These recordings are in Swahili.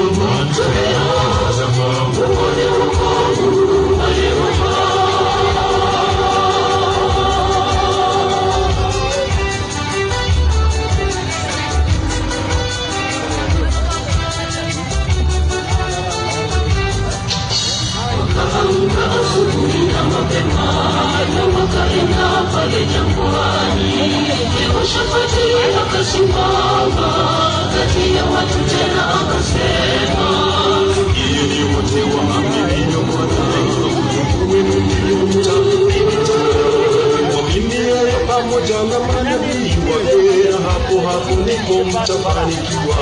Wamimiayo pamoja na manabii wake, hapo hapo ndipo mtafanikiwa.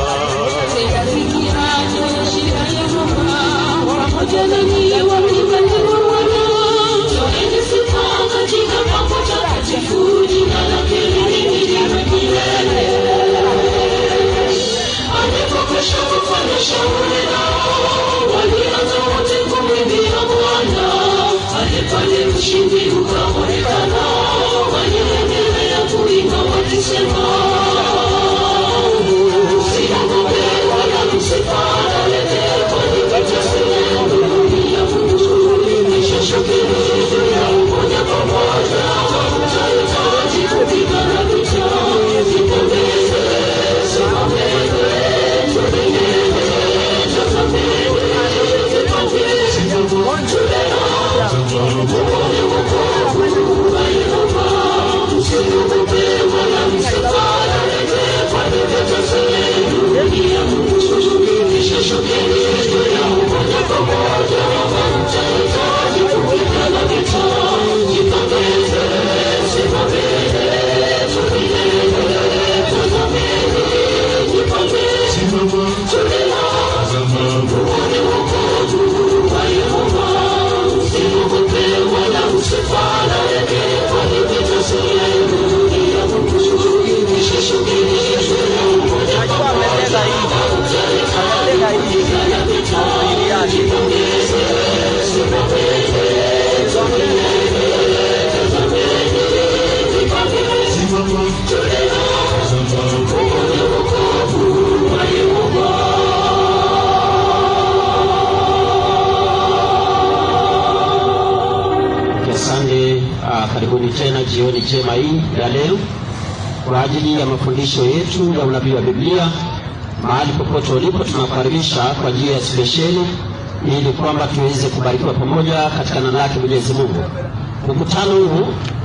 Asante. Uh, karibuni tena jioni njema hii ya leo kwa ajili ya mafundisho yetu ya unabii wa Biblia. Mahali popote ulipo, tunakukaribisha kwa njia ya spesheli ili kwamba tuweze kubarikiwa pamoja katika neno lake Mwenyezi Mungu. Mkutano huu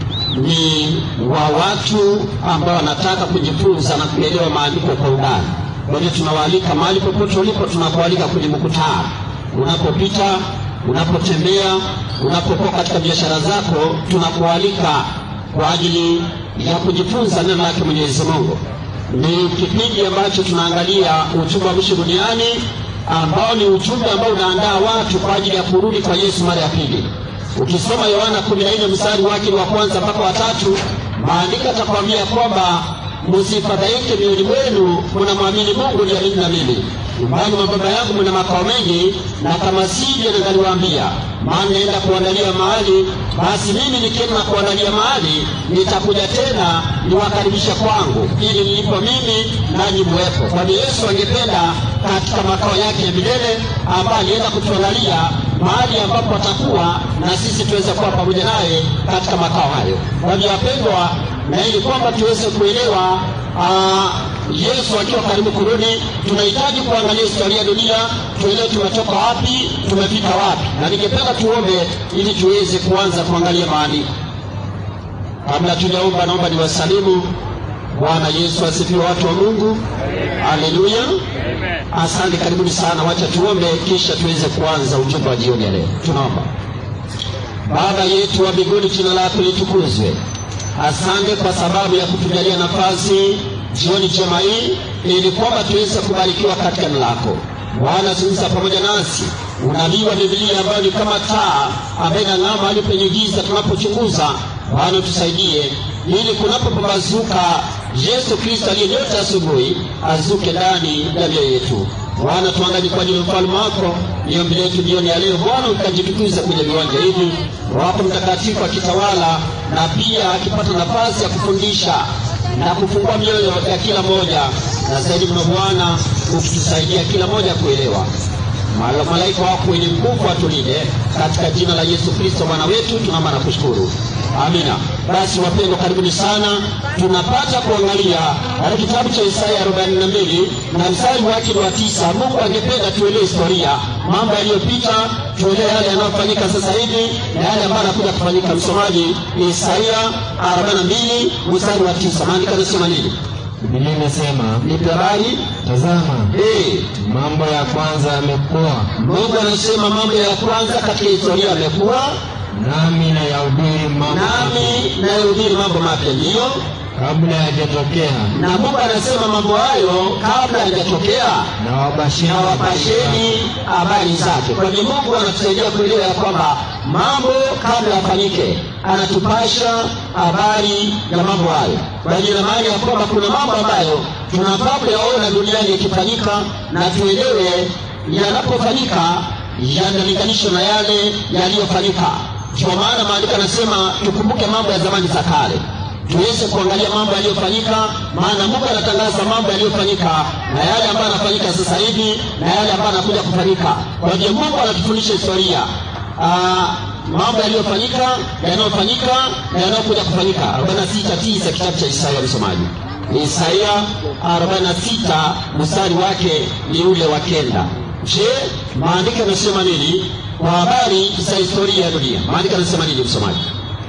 ni wa watu ambao wanataka kujifunza na kuelewa maandiko kwa undani. Kwa hiyo tunawaalika mahali popote ulipo, tunakualika kwenye mkutano unapopita unapotembea, unapokuwa katika biashara zako, tunakualika kwa ajili ya kujifunza neno lake Mwenyezi Mungu. Ni kipindi ambacho tunaangalia uchumba wa mwisho duniani ambao ni ujumbe ambao unaandaa watu kwa ajili ya kurudi kwa Yesu mara ya pili. Ukisoma Yohana 14 mstari wake wa kwanza mpaka wa tatu, maandiko atakwambia kwamba msifadhaike mioyoni mwenu, mnamwamini Mungu niamini na mimi. Nyumbani mwa Baba yangu mna makao mengi, na kama sivyo ningaliwaambia, maana naenda kuandalia mahali. Basi mimi nikienda na kuandalia mahali, nitakuja tena niwakaribisha kwangu, ili nilipo mimi nanyi muwepo. Kwani Yesu angependa katika makao yake ya milele, ambaye alienda kutuandalia mahali ambapo atakuwa na sisi tuweze kuwa pamoja naye katika makao hayo. Kwa hivyo wapendwa, na ili kwamba tuweze kuelewa aa, Yesu akiwa karibu kurudi, tunahitaji kuangalia historia ya dunia, tuelewe tumetoka wapi, tumefika wapi, na ningependa tuombe ili tuweze kuanza kuangalia maandiko. Kabla tujaomba, naomba niwasalimu. Bwana Yesu asifiwe, watu wa Mungu. Haleluya, asante, karibuni sana. Wacha tuombe, kisha tuweze kuanza ujumbe wa jioni ya leo. Tunaomba. Baba yetu wa mbinguni, jina lako litukuzwe. Asante kwa sababu ya kutujalia nafasi jioni njema hii, ili kwamba tuweze kubarikiwa katika neno lako. Bwana, zungumza pamoja nasi. Unabii wa Biblia ambayo ni kama taa ambayo inang'aa mahali penye giza tunapochunguza. Bwana, tusaidie ili kunapopambazuka Yesu Kristo aliyenyota asubuhi azuke ndani ya mioyo yetu. Bwana, tuangalie kwa ajili ya mfalme wako. Ni ombi letu jioni ya leo, Bwana, ukajitukuza kwenye viwanja hivi, wako mtakatifu akitawala na pia akipata nafasi ya kufundisha na kufungua mioyo ya kila mmoja, na zaidi mno Bwana, ukitusaidia kila moja kuelewa. Malo- Malaika wako wenye nguvu watulinde katika jina la Yesu Kristo Bwana wetu, tunaomba na kushukuru. Amina. Basi wapendwa, karibuni sana. Tunapata kuangalia katika kitabu cha Isaya 42 na mstari wake ni wa tisa. Mungu angependa tuelewe historia, mambo yaliyopita, tuelewe yale yanayofanyika sasa hivi na yale ambayo yanakuja kufanyika. Msomaji ni Isaya 42 mstari wa tisa. Maandiko yanasema nini? Biblia imesema, Nipe habari. tazama, Eh, mambo ya kwanza yamekuwa, Mungu anasema mambo ya kwanza katika historia yamekuwa, nami nayahubiri mambo nami nayahubiri mambo mapya, ndiyo. kabla yajatokea, Na Mungu anasema mambo hayo kabla hayajatokea, na wabashiri na wapasheni habari zake. Kwa hivyo Mungu anatusaidia kuelewa ya kwamba mambo kabla yafanyike, anatupasha habari ya mambo hayo. Kwa hiyo ina maana ya kwamba kuna mambo ambayo tunafaa kuyaona duniani yakifanyika, na tuelewe yanapofanyika yanalinganishwa na yale yaliyofanyika. Ndio maana maandiko yanasema tukumbuke mambo ya zamani za kale tuweze kuangalia mambo yaliyofanyika, maana Mungu anatangaza mambo yaliyofanyika na yale ambayo yanafanyika sasa hivi na yale ambayo yanakuja kufanyika. Kwa hiyo Mungu anatufundisha historia Aa, mambo yaliyofanyika, yanayofanyika na yanayokuja kufanyika. 46:9 kitabu cha Isaya, msomaji. Isaya 46 mstari wake ni ule wa kenda. Je, maandiko yanasema nini kwa habari za historia ya dunia? Maandiko yanasema nini, msomaji?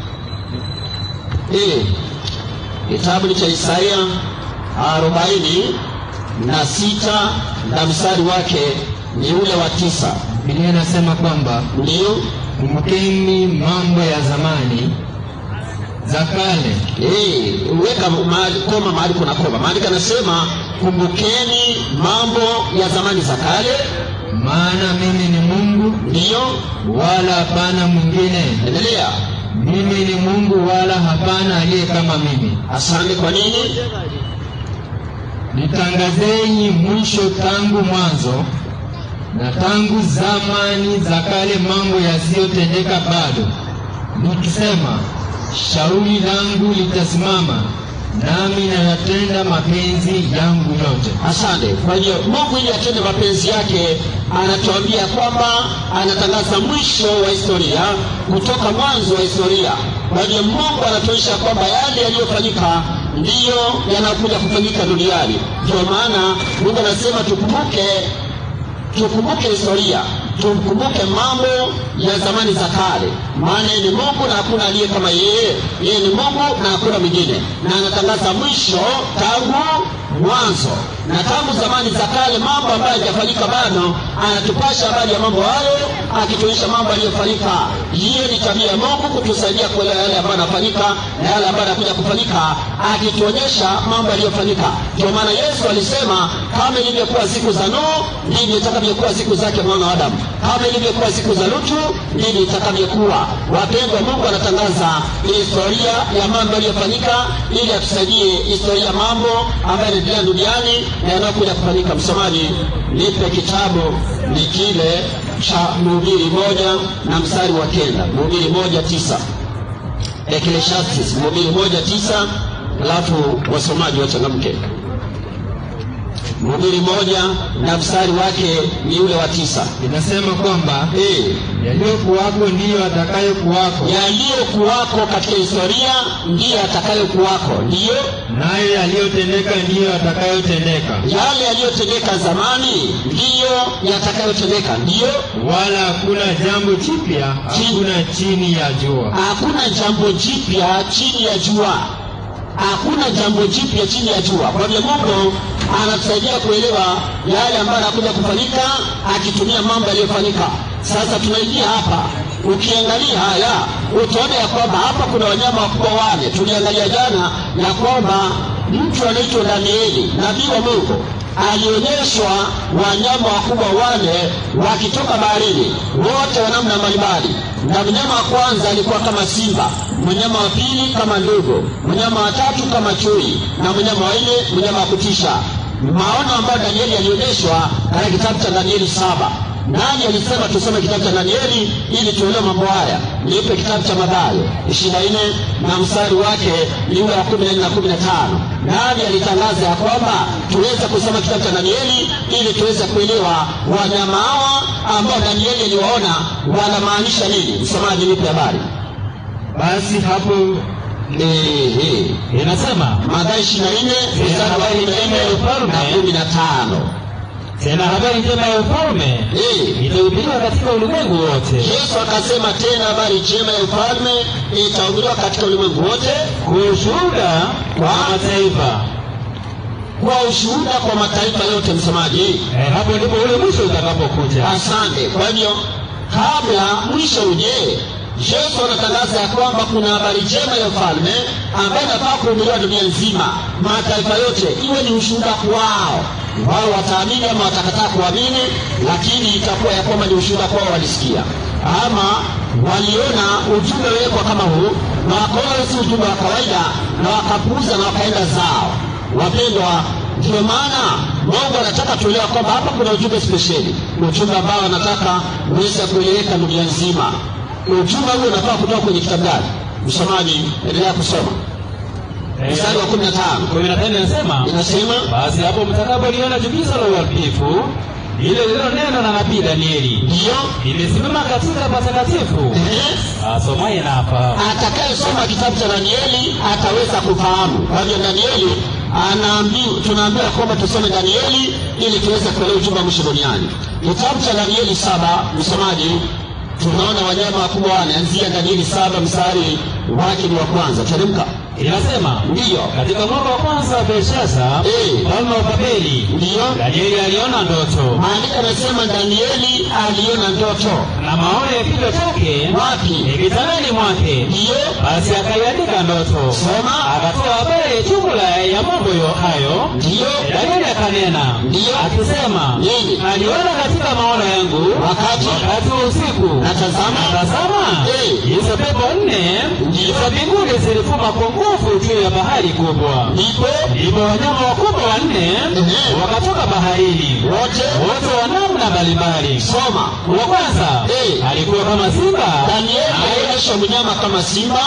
Eh, kitabu ni cha Isaya arobaini na sita na mstari wake ni ule wa tisa. Biblia inasema kwamba Ndiyo, kumbukeni mambo ya zamani za kale, eh, weka mahali koma mahali kuna koma. Maandiko anasema kumbukeni mambo ya zamani za kale. maana mimi ni Mungu Ndiyo, wala hapana mwingine, endelea. mimi ni Mungu wala hapana aliye kama mimi. Asante. Kwa nini? Nitangazeni mwisho tangu mwanzo, na tangu zamani za kale mambo yasiyotendeka bado, nikisema shauri langu litasimama, nami nayatenda mapenzi yangu yote. Asante. Kwa hiyo Mungu ili atende mapenzi yake anatuambia kwamba anatangaza mwisho wa historia kutoka mwanzo wa historia. Kwa hiyo Mungu anatuonyesha kwamba yale yaliyofanyika ndiyo yanakuja kufanyika duniani. Ndio maana Mungu anasema tukumbuke tukumbuke historia, tukumbuke mambo ya zamani za kale, maana yeye ni Mungu na hakuna aliye kama yeye. Yeye ni Mungu na hakuna mwingine, na anatangaza mwisho tangu mwanzo na tangu zamani za kale, mambo ambayo hayajafanyika bado, anatupasha habari ya mambo hayo, akituonyesha mambo yaliyofanyika. Hiyo ni tabia ya Mungu kutusaidia kuelewa yale ambayo yanafanyika na yale ambayo yanakuja kufanyika, akituonyesha mambo yaliyofanyika. Ndio maana Yesu alisema kama ilivyokuwa siku za Nuhu, ndivyo itakavyokuwa siku zake mwana wa Adamu. Kama ilivyokuwa siku za Lutu, ndivyo itakavyokuwa. Wapendwa, Mungu anatangaza historia ya mambo yaliyofanyika ili atusaidie historia ya mambo ambayo yanaendelea duniani na yanayokuja kufanyika. Msomaji, nipe kitabu ni kile cha Mhubiri moja na mstari wa kenda. Mhubiri moja tisa Ecclesiastes Mhubiri moja tisa alafu wasomaji wachangamke. Mhubiri moja na mstari wake ni ule wa tisa. Inasema kwamba Eh, yaliyokuwako ndiyo atakayokuwako, yaliyokuwako katika historia ndiyo atakayokuwako, ndiyo nayo yaliyotendeka ndiyo atakayotendeka, yale yaliyotendeka zamani ndiyo yatakayotendeka, ndiyo wala hakuna jambo jipya, hakuna chini ya jua. hakuna jambo jipya chini ya jua, hakuna jambo jipya chini ya jua. Kwa hivyo Mungu anatusaidia kuelewa yale ambayo yanakuja kufanyika akitumia mambo yaliyofanyika. Sasa tunaingia hapa, ukiangalia haya utaona ya kwamba hapa kuna wanyama wakubwa wane. Tuliangalia jana ya kwamba mtu anaitwa Danieli, nabii wa Mungu alionyeshwa wanyama wakubwa wane wakitoka baharini, wote wa namna mbalimbali. Na mnyama wa kwanza alikuwa kama simba, mnyama wa pili kama ndogo, mnyama wa tatu kama chui, na mnyama wa nne mnyama wa kutisha. Maono ambayo Danieli alionyeshwa katika kitabu cha Danieli saba nani alisema tusome kitabu cha danieli ili tuelewe mambo haya nipe kitabu cha madhayo ishirini na nne na mstari wake ni ule wa kumi na nne na kumi na tano nani alitangaza ya kwamba tuweze kusoma kitabu cha danieli ili tuweze kuelewa wanyama hawa ambao danieli aliwaona wanamaanisha nini msomaji nipe habari basi hapo Ehe. inasema Mathayo ishirini na nne mstari wa kumi na nne na kumi na tano tena habari njema ya ufalme Eh. itahubiriwa katika ulimwengu wote Yesu akasema tena, habari njema ya ufalme itahubiriwa katika ulimwengu wote kwa ushuhuda kwa mataifa kwa ushuhuda kwa mataifa yote. Msomaji, eh, hapo ndipo ule mwisho utakapokuja asante. Kwa hivyo kabla mwisho uje, Yesu anatangaza ya kwamba kuna habari njema ya ufalme ambayo inafaa kuhubiriwa dunia nzima, mataifa yote, iwe ni ushuhuda kwao. Wao wataamini ama watakataa kuamini, lakini itakuwa ya kwamba ni ushuhuda kwao, walisikia ama waliona ujumbe wekwa kama huu na wakaona si ujumbe wa kawaida na wakapuuza na wakaenda zao. Wapendwa, ndio maana Mungu anataka tuelewa kwamba hapa kuna ujumbe spesheli, ujumbe ambao anataka uweze kueleweka dunia nzima. Ujumbe huu unafaa kutoka kwenye kitabu gani? Msomaji, endelea kusoma Eh, mstari wa kumi na tano kumi na tano inasema inasema basi hapo mtakapoliona chukizo la uharibifu lile lililonenwa na nabii Danieli ndiyo limesimama katika patakatifu, eh, asomaye na afahamu. atakayesoma kitabu cha Danieli ataweza kufahamu. Kwa hivyo Danieli anaambiwa, tunaambiwa kwamba tusome Danieli ili tuweze kuelewa ujumbe wa mwisho duniani. Kitabu cha Danieli saba, msomaji, tunaona wanyama wakubwa wane, anzia Danieli saba mstari wake ni wa kwanza. Teremka. Inasema Ndiyo, katika mwaka wa kwanza wa Belshaza Eh. mfalme wa Babeli, ndiyo. Danieli aliona ndoto Maandiko yanasema Danieli aliona ndoto. na maono ya kichwa chake Wapi? kitandani mwake. Ndiyo, Basi akaiandika ndoto, Soma. akatoa habari ya jumla ya mambo yo hayo. ndiyo. Danieli akanena Ndiyo. akisema, Nini? aliona katika maono yangu Wakati? wakati wa usiku, Na tazama. na tazama, Eh. hizo pepo nne Ndiyo. za mbinguni zilivuma kwa nguvu juu ya bahari kubwa. Ndipo Ndipo wanyama wakubwa wanne Ehe. wakatoka baharini, wote wote wa namna mbalimbali. soma. Wa kwanza Eh. alikuwa kama simba, Danieli naye- alionyesha mnyama kama simba,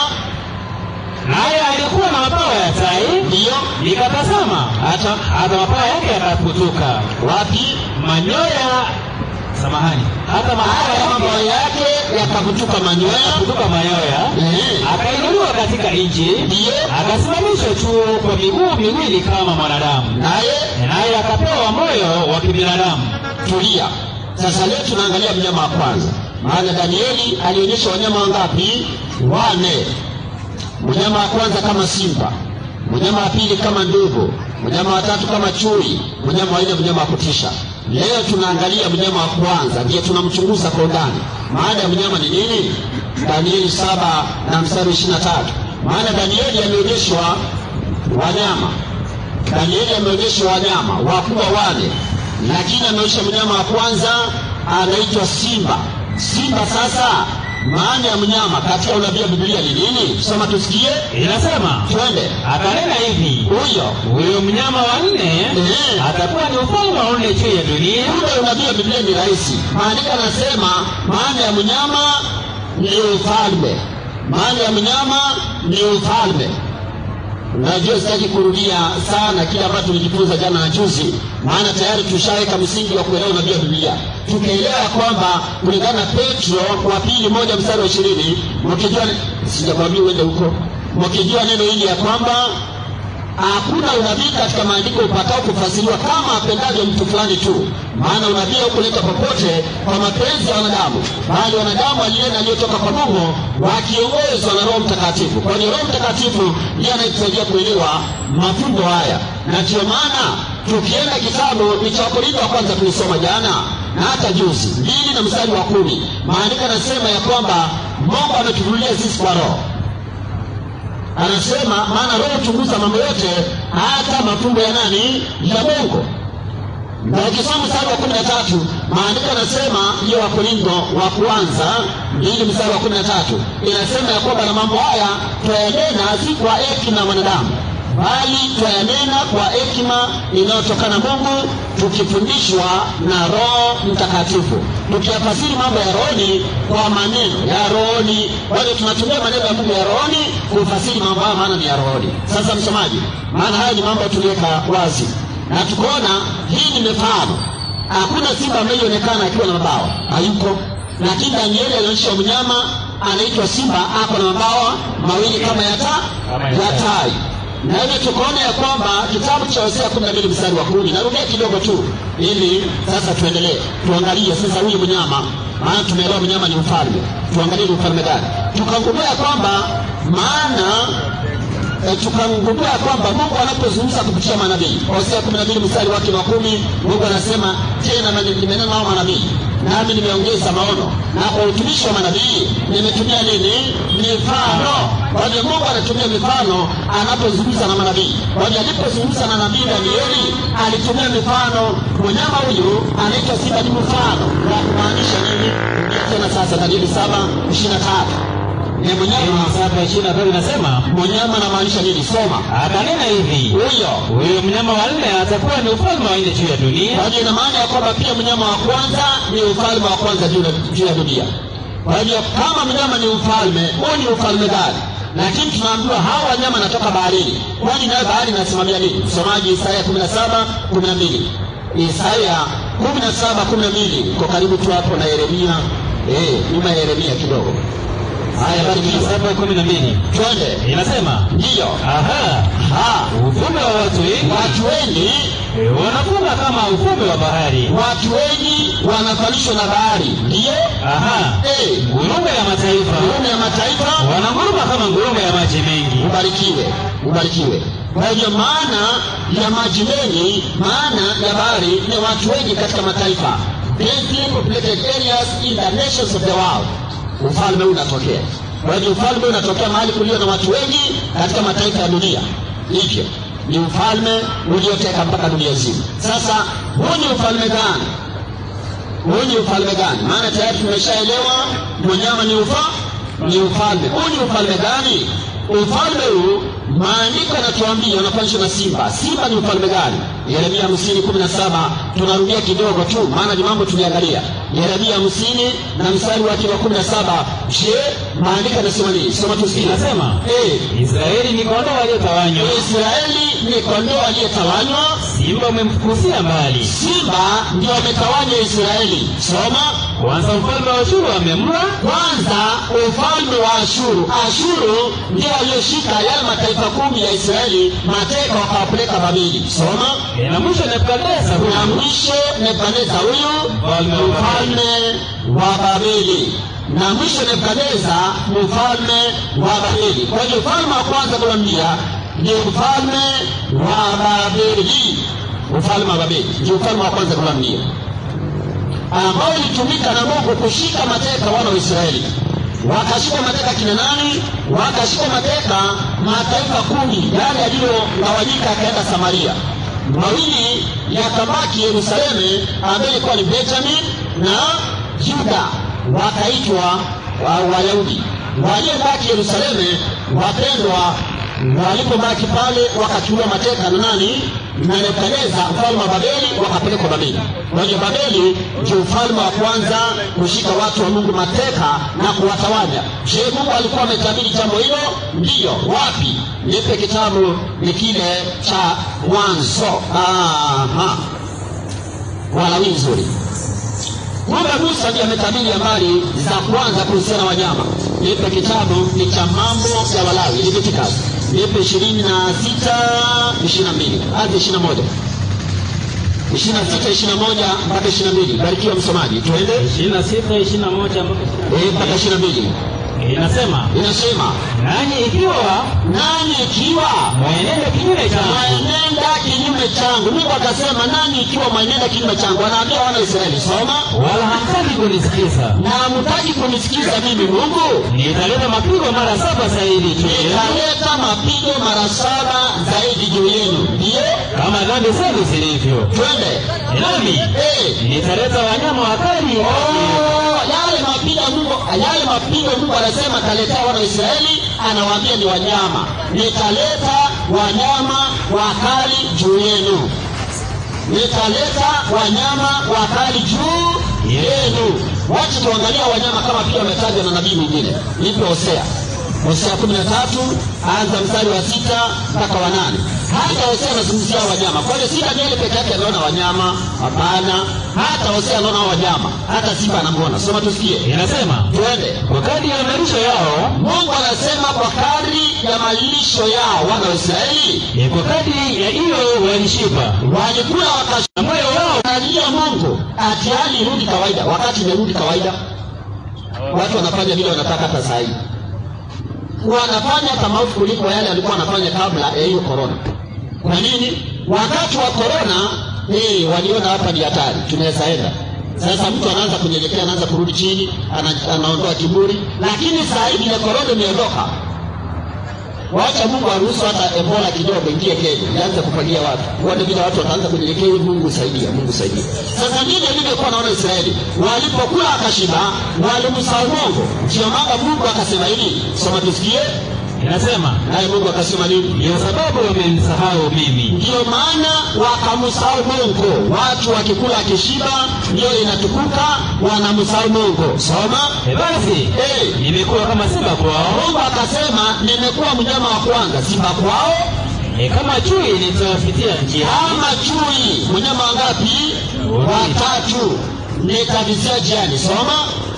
naye alikuwa na mabawa ya tai. ndiyo. Nikatazama hata hata mabawa yake yakaputuka, Wapi? manyoya samahani, hata mabawa Hata yake mabawa yake yakavutuka manyoya. yakaputuka manyoya. Ehe. Akainuliwa katika nchi, Ndiyo. akasimamishwa juu kwa miguu miwili kama mwanadamu, Naye naye akapewa moyo wa kibinadamu. tulia. Sasa leo tunaangalia mnyama wa kwanza, maana Danieli alionyesha wanyama wangapi? Wane. Mnyama wa kwanza kama simba, mnyama wa pili kama ndogo, mnyama wa tatu kama chui, mnyama wa nne mnyama wa kutisha. Leo tunaangalia mnyama wa kwanza, ndiye tunamchunguza kwa undani. Maana ya mnyama ni nini? Danieli saba na mstari ishirini na tatu. Maana Danieli ameonyeshwa wanyama Danieli ameonyeshwa wanyama wakubwa wane, lakini ameonyesha mnyama wa kwanza anaitwa simba. Simba sasa, maana ya mnyama katika unabii wa Biblia ni nini? Soma tusikie, Inasema twende. akanena hivi, Huyo huyo mnyama wa nne Ehe. atakuwa ni ufalme wa nne juu ya dunia, ule unabii wa Biblia ni rahisi. Maandiko anasema maana ya mnyama ni ufalme, maana ya mnyama ni ufalme. Najua sitaki kurudia sana kile ambacho tulijifunza jana na juzi, maana tayari tushaweka msingi wa kuelewa unabii wa Biblia, tukaelewa ya kwamba kulingana na Petro wa pili moja mstari wa ishirini mkijua, sijakwambia uende huko, mkijua neno hili ya kwamba hakuna unabii katika maandiko upatao kufasiriwa kama apendavyo mtu fulani tu, maana unabii haukuleta popote kwa mapenzi ya wanadamu, bali wanadamu alinena aliyotoka kwa Mungu wakiongozwa na Roho Mtakatifu. Kwani Roho Mtakatifu ndiye anayetusaidia kuelewa mafumbo haya, na ndiyo maana tukienda kitabu ni cha Wakorintho wa kwanza tulisoma jana na hata juzi mbili na mstari wa kumi, maandiko yanasema ya kwamba Mungu ametufunulia sisi kwa Roho anasema maana roho huchunguza mambo yote hata mafumbo ya nani ya mungu na ukisoma mstari wa kumi na tatu maandiko yanasema hiyo wakorintho wa kwanza mbili mstari wa kumi na tatu inasema ya kwamba na mambo haya twayanena si kwa hekima ya mwanadamu bali twayanena kwa hekima inayotokana Mungu, tukifundishwa na Roho Mtakatifu, tukiyafasiri mambo ya rohoni kwa maneno ya rohoni. Bado tunatumia maneno ya Mungu ya rohoni kufasiri mambo hayo, maana ni ya rohoni. Sasa msomaji, maana haya ni mambo tuliweka wazi na tukaona hii ni mifano. Hakuna simba ambaye ilionekana akiwa na mabawa, hayuko. Lakini Danieli alionyesha mnyama anaitwa simba, ako na mabawa mawili kama ya taa Kama ya ya tai. tai na hivyo tukaona ya kwamba kitabu cha Hosea kumi na mbili mstari wa kumi narudia kidogo tu ili sasa tuendelee tuangalie sasa huyu mnyama maana tumeelewa mnyama ni mfalme tuangalie ni mfalme gani tukagundua ya kwamba maana e, tukagundua ya kwamba Mungu anapozungumza kupitia manabii Hosea kumi na mbili mstari wake wa kumi Mungu anasema tena na- nimenena nao manabii nami nimeongeza maono na kwa utumishi wa manabii nimetumia nini mifano kwa hiyo Mungu anatumia mifano anapozungumza na manabii kwa hiyo alipozungumza na nabii Danieli alitumia mifano mnyama huyu anaitwa simba ni mfano wa kumaanisha nini Rudia tena sasa Danieli saba ishirini na tatu ni mnyama saba ishirini na tatu inasema mnyama anamaanisha nini soma akanena hivi huyo huyo mnyama wa nne atakuwa ni ufalme wa nne juu ya dunia kwa hiyo ina maana ya kwamba pia mnyama wa kwanza ni ufalme wa kwanza juu ya- juu ya dunia kwa hiyo kama mnyama ni ufalme huu ni ufalme gani lakini tunaambiwa hawa wanyama natoka baharini kwani nayo bahari inasimamia nini msomaji isaya kumi na saba kumi na mbili isaya kumi na saba kumi na mbili uko karibu tu hapo na yeremia eh, nyuma ya yeremia kidogo haya barikiwa saba kumi na mbili twende inasema ndiyo aha ha ufalme wa watu wengi watu wengi eh, wanafunga kama ufalme wa bahari watu wengi wanafanishwa na bahari ndiyo aha Eh, ngurume ya mataifa Ngurume ya mataifa wananguruma kama ngurume ya maji mengi ubarikiwe ubarikiwe kwa hivyo maana ya maji mengi maana ya bahari ni watu wengi katika mataifa densely populated areas in the nations of the world ufalme huu unatokea kwa hivyo ufalme huu unatokea mahali kulio na watu wengi katika mataifa ya dunia hivyo ni ufalme ulioteka mpaka dunia nzima sasa huu ni ufalme gani huu ni ufalme gani maana tayari tumeshaelewa mnyama ni ufa ni ufalme huu ni ufalme gani ufalme huu maandiko yanatuambia unafanishwa na simba simba ni ufalme gani yeremia hamsini kumi na saba tunarudia kidogo tu maana ni mambo tuliangalia yeremia hamsini na mstari wake wa kumi na saba je maandiko yanasema nini soma tusikie inasema Eh, israeli ni kondoo waliotawanywa israeli ni kondoo aliyetawanywa simba umemfukuzia mbali simba ndio ametawanya israeli soma kwanza mfalme wa shuru amemla kwanza ufalme wa ashuru ashuru ndio walioshika yale mataifa kumi ya israeli mateka wakawapeleka babeli soma na mwisho nebukadneza na huyu mwisho nebukadneza huyu Mfalme wa mfalme wa babeli na mwisho nebukadneza ni mfalme wa babeli kwa hiyo ufalme wa kwanza kuambia ni ufalme wa babeli ufalme wa babeli ndio ufalme wa kwanza kuambia ambao ilitumika na Mungu kushika mateka wana wa Israeli. Wakashika mateka kina nani? Wakashika mateka mataifa kumi, yale yaliyogawanyika yakaenda Samaria. Mawili yakabaki Yerusalemu, ambaye ilikuwa ni Benjamin na Yuda, wakaitwa wa- Wayahudi. Waliobaki Yerusalemu, wapendwa, walipobaki pale wakachukuliwa mateka na nani? Na Nebukadneza mfalme wa Babeli, wakapelekwa Babeli. Kwa hiyo Babeli ndio ufalme wa kwanza kushika watu wa Mungu mateka na kuwatawanya. Je, Mungu alikuwa ametabiri jambo hilo? Ndiyo. Wapi? Nipe kitabu ni kile cha Mwanzo. Aha, Walawi nzuri. Kumbe Musa ndiye ametabiri habari za kwanza kuhusiana na wanyama. Nipe kitabu ni cha mambo ya Walawi, Leviticus. Nipe ishirini na sita ishirini na mbili hadi ishirini na moja ishirini na sita ishirini na moja mpaka ishirini na mbili Barikiwa msomaji, tuende ishirini na sita ishirini na moja mpaka Eh, mpaka ishirini na mbili inasema inasema nanyi ikiwa nanyi ikiwa mwenende kinyume changu mwenenda kinyume changu. Mungu akasema nanyi ikiwa mwenenda kinyume changu, anaambia wana wa Israeli, soma wala hamtaki kunisikiza na hamtaki kunisikiza mimi Mungu nitaleta mapigo mara saba zaidi juu yenu nitaleta mapigo mara saba zaidi juu yenu. Ndiyo, kama dhambi zenu zilivyo twende nami Eh, nitaleta wanyama wakali oh, yale mapigo Mungu, yale mapigo Mungu anasema ataletea wana wa Israeli, anawaambia ni wanyama. Nitaleta wanyama wakali juu yenu nitaleta wanyama wakali juu yenu. Wacha tuangalia wanyama kama pia wametajwa na nabii mwingine. Nipe Hosea, Hosea kumi na tatu anza mstari wa sita mpaka wa nane. Hata Hosea anazungumzia wanyama. Kwa hiyo si Danieli peke yake anaona wanyama, hapana. Hata Hosea anaona wanyama, hata simba anamwona. Soma tusikie, Inasema twende. kwa kadri ya malisho yao, Mungu anasema kwa kadri ya malisho yao wana wa Israeli eh, kwa kadri ya hiyo walishiba, walikula wakashiba na moyo wao Analia Mungu ati hali irudi kawaida, wakati imerudi kawaida. Watu wanafanya vile wanataka hata saa hii, wanafanya hata maovu kuliko yale alikuwa anafanya kabla ya hiyo korona. Kwa nini? Wakati wa korona eh, waliona hapa ni hatari, tunaweza enda sasa. Mtu anaanza kunyenyekea, anaanza kurudi chini, ana, anaondoa kiburi, lakini saa hii vile korona imeondoka, Wacha Mungu aruhusu hata Ebola kidogo ingie Kenya, ianze kufagia watu. Uone vile watu wataanza kunyenyekea, hivi Mungu saidia, Mungu saidia. Sasa ndivyo nilivyokuwa naona Israeli walipokula akashiba, walimsahau Mungu. Ndio maana Mungu akasema hivi, soma tusikie. inasema Naye Mungu akasema nini? ndio sababu wamenisahau mimi. Ndiyo maana wakamsahau Mungu. Watu wakikula akishiba, ndio inatukuka, wanamsahau Mungu. Soma. E basi Eh, nimekuwa kama simba kwao, Mungu akasema nimekuwa mnyama wa kwanza, simba kwao e, kama chui nitawapitia njia kama chui. Mnyama wangapi? Watatu. Nikavizia jiani. Soma.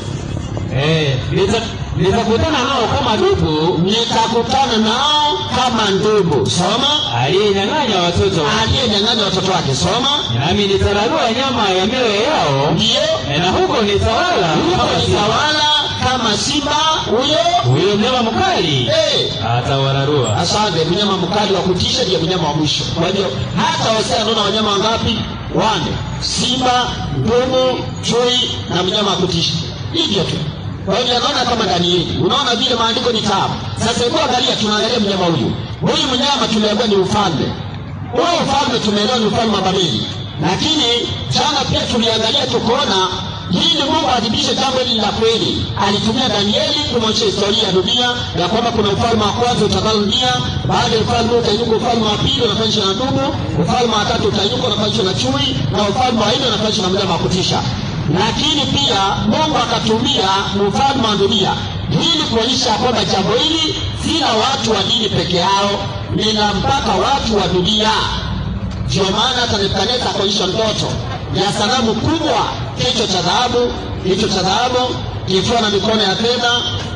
Eh, nita- nitakutana nao kama dubu Nikakutana nao kama ndugu. Soma. aliyenyang'anya watoto, Aliyenyang'anya watoto wake. Soma. nami nitararua nyama ya mioyo yao, Ndiyo. eh, na huko nitawala Huko kama simba. nitawala kama simba huyo. Huyo mnyama mkali Eh. atawararua. Asante, mnyama mkali wa kutisha ndiye mnyama wa mwisho. Kwa hiyo hata Hosea anaona wanyama wangapi? Wane: simba, ndugu, chui na mnyama wa kutisha, hivyo tu. Kwa hiyo anaona kama Danieli. Unaona vile maandiko ni tamu. Sasa hebu angalia, tunaangalia mnyama huyu. Huyu mnyama tumeambiwa ni ufalme. Huyu ufalme tumeelewa ni ufalme wa Babeli, lakini jana pia tuliangalia tukaona ili Mungu adhibitishe jambo hili la kweli, alitumia Danieli kumwonyesha historia ya dunia ya kwamba kuna ufalme wa kwanza utakaorudia. Baada ya ufalme utainuka ufalme wa pili unafanishwa na ndugu, ufalme wa tatu utainuka unafanishwa na chui, na ufalme wa nne unafanishwa na mnyama wa kutisha. Lakini pia Mungu akatumia ufalme wa dunia ili kuonyesha kwamba jambo hili si la watu wa dini peke yao, ni la mpaka watu wa dunia. Ndio maana hata Nebukadneza akaonyesha ndoto ya sanamu kubwa, kichwa cha dhahabu, kichwa cha dhahabu kikiwa na mikono ya fedha.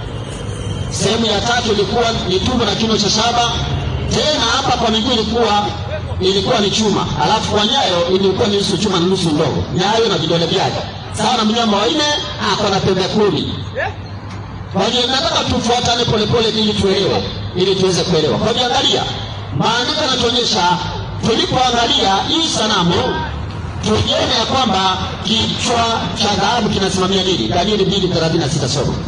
Sehemu ya tatu ilikuwa ni tumbo na kiuno cha shaba. Tena hapa kwa miguu ilikuwa ilikuwa ni chuma, alafu kwa nyayo ilikuwa ni nusu chuma na nusu ndogo, nyayo na vidole vyake. Sawa na mnyama wa nne ako na pembe kumi. Kwa hiyo nataka tufuatane polepole ili tuelewe, ili tuweze kuelewa. Kwa hiyo angalia, maandiko yanatuonyesha tulipoangalia hii sanamu tuliona ya kwamba kichwa cha dhahabu kinasimamia nini? Danieli mbili thelathini na sita soma.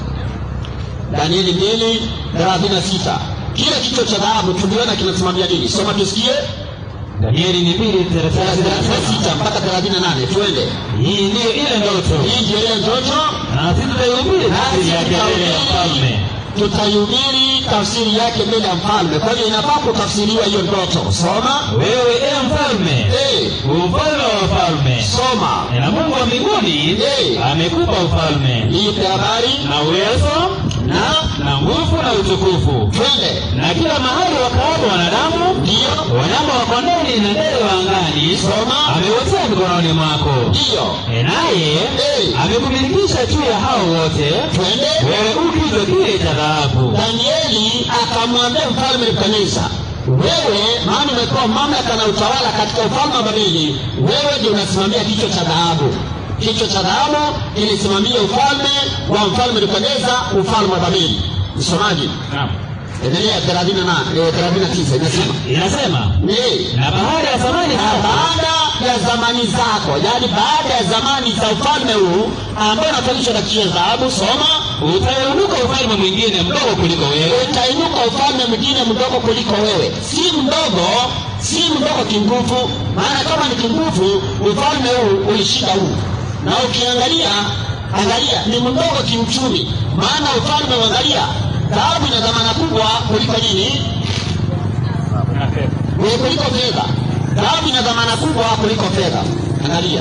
Danieli mbili thelathini na sita kile kichwa cha dhahabu tuliona kinasimamia nini? Soma tusikie. Danieli ni mbili thelathini na thelathini na sita. sita mpaka thelathini na nane tuende. Hii ndiyo ile ndoto, Hii ndio ile ndoto na sisi tutaihubiri tafsiri yake mbele ya mfalme. tutaihubiri tafsiri yake mbele ya mfalme. Kwa hiyo inafaa kutafsiriwa hiyo ndoto. Soma. Wewe e mfalme, Eh, ufalme wa wafalme, soma. na Mungu wa mbinguni Eh. amekupa ufalme Nipe habari na uwezo na na nguvu na utukufu, twende. na kila mahali wakaapo wanadamu, Ndiyo, wanyama wa kondeni na ndege wa angani, Soma. amewotea mikononi mwako. ndiyo, E, naye Eh. amekumilikisha juu ya hao wote, twende. wewe u kichwa kile cha dhahabu. Danieli akamwambia mfalme Nebukadneza, wewe maana umepewa mamlaka na utawala katika ufalme wa Babeli, wewe ndio unasimamia kichwa cha dhahabu. Kichwa cha dhahabu kilisimamia ufalme wa mfalme Nebukadneza, ufalme wa Babeli. Msomaji, Naam. endelea 38 39 inasema Inasema ni na baada ya zamani na sasa baada ya zamani zako, yaani baada ya zamani za ufalme huu ambao unafanishwa na kichwa cha dhahabu, soma utainuka ufalme mwingine mdogo kuliko wewe, utainuka ufalme mwingine mdogo kuliko wewe. Si mdogo, si mdogo kinguvu, maana kama ni kinguvu, ufalme huu ulishinda huu. Na ukiangalia, angalia, ni mdogo kiuchumi, maana ufalme, uangalia, dhahabu ina dhamana kubwa kuliko nini? ni kuliko fedha. Dhahabu ina dhamana kubwa kuliko fedha. Angalia,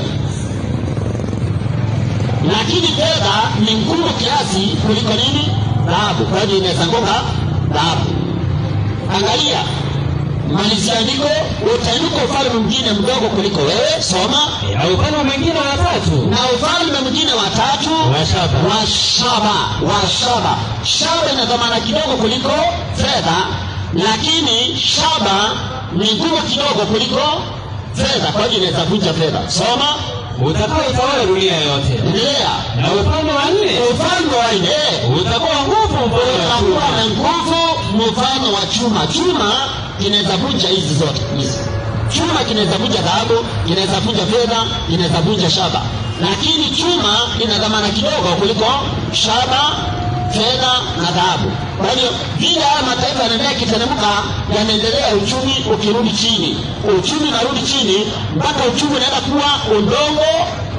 lakini fedha ni ngumu kiasi kuliko nini? Dhahabu. Kwa hiyo inaweza ngoka dhahabu. Angalia, malizia andiko, utainuka ufalme mwingine mdogo kuliko wewe. Soma. na ufalme mwingine wa tatu Na ufalme mwingine wa tatu wa shaba wa shaba wa shaba. Shaba ina dhamana kidogo kuliko fedha, lakini shaba ni ngumu kidogo kuliko fedha, kwa hiyo inaweza vunja fedha. Soma, utakaoitawala dunia yote, endelea. na ufalme wa nne Ufalme wa nne utakuwa nguvu mfano wa utakuwa chuma. na nguvu mfano wa chuma. Chuma kinaweza vunja hizi zote hizi. Chuma kinaweza vunja dhahabu, kinaweza vunja fedha, kinaweza vunja shaba, lakini chuma ina dhamana kidogo kuliko shaba, fedha na dhahabu. Kwa hiyo vile haya mataifa yanaendelea kiteremka, yanaendelea uchumi ukirudi chini, uchumi unarudi chini mpaka uchumi unaenda kuwa udongo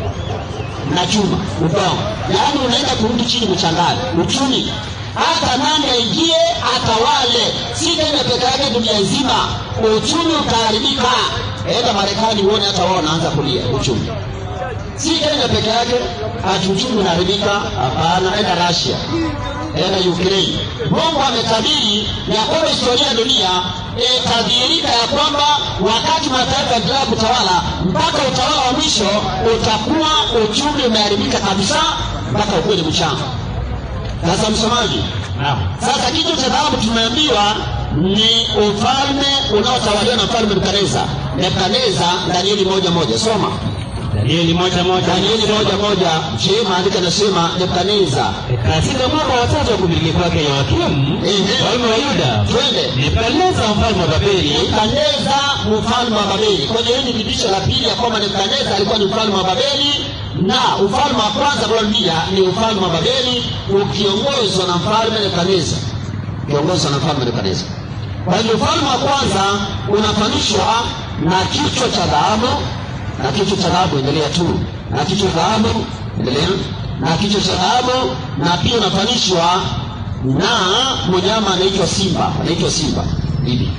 na chuma udongo, yaani unaenda kurudi chini mchangani uchumi. Hata nani aingie atawale, si Kenya peke yake, dunia nzima uchumi utaharibika. Enda Marekani uone, hata wao wanaanza kulia uchumi. Si Kenya peke yake ati uchumi unaharibika, hapana. Enda Russia, enda Ukraine. Mungu ametabiri ya kwamba historia ya dunia itadhihirika ya kwamba wakati mataifa yaendelea kutawala mpaka utawala wa mwisho utakuwa uchumi umeharibika kabisa mpaka ukweli mchanga. Sasa msomaji, Naam. sasa kichwa cha dhahabu tumeambiwa ni ufalme unaotawaliwa na mfalme Nebukadneza. Nebukadneza, Danieli moja moja, soma Danieli moja moja Danieli moja moja. Je, maandiko yanasema Nebukadneza katika mwaka wa tatu wa kumiliki kwake Yoakimu Ehe. mfalme wa Yuda twende Nebukadneza mfalme wa Babeli Nebukadneza mfalme wa Babeli. Kwa hiyo hili ni dirisha la pili ya kwamba Nebukadneza alikuwa ni mfalme wa Babeli, na ufalme wa kwanza kuambia ni ufalme wa Babeli ukiongozwa na mfalme Nebukadneza, ukiongozwa na mfalme Nebukadneza. Kwa hiyo ufalme wa kwanza unafanishwa na kichwa cha dhahabu, na kichwa cha dhahabu, endelea tu, na kichwa cha dhahabu, endelea, na kichwa cha dhahabu, na pia unafanishwa na mnyama anaitwa simba, anaitwa simba hivi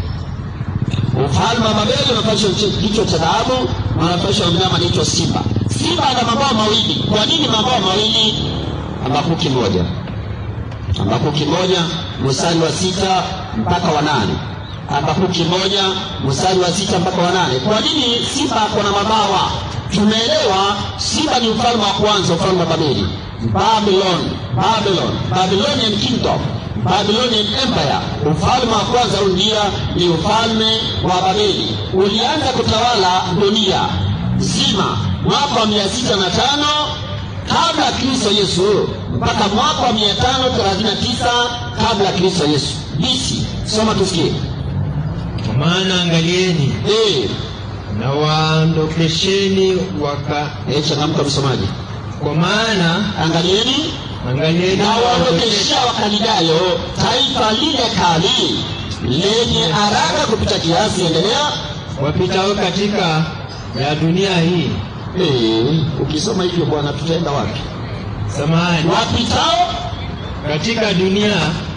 ufalme wa Babeli unafanishwa na kichwa cha dhahabu na unafanishwa na mnyama anaitwa simba. Simba ana mabawa mawili. Kwa nini mabawa mawili? Habakuki moja, Habakuki moja mstari wa sita mpaka wa nane. Habakuki moja mstari wa sita mpaka wa nane. Kwa nini simba ako na mabawa? Tumeelewa simba ni ufalme wa kwanza, ufalme wa Babeli, Babylon, Babylon, Babylonian kingdom Babylonian Empire, ufalme wa kwanza dunia ni ufalme wa Babeli. Ulianza kutawala dunia nzima mwaka wa mia sita na tano kabla ya Kristo Yesu mpaka mwaka wa mia tano thelathini na tisa kabla ya Kristo Yesu BC. Soma tusikie. Kwa maana angalieni Eh, na waondokesheni waka, eh, changamka msomaji. kwa maana Angalieni angalieni na na waondokesheni waondokeshea Wakalidayo taifa lile kali lenye haraka kupita kiasi. Endelea. wapitao katika ya dunia hii. Eh, ukisoma hivyo bwana, tutaenda wapi? Samahani, Wapitao katika dunia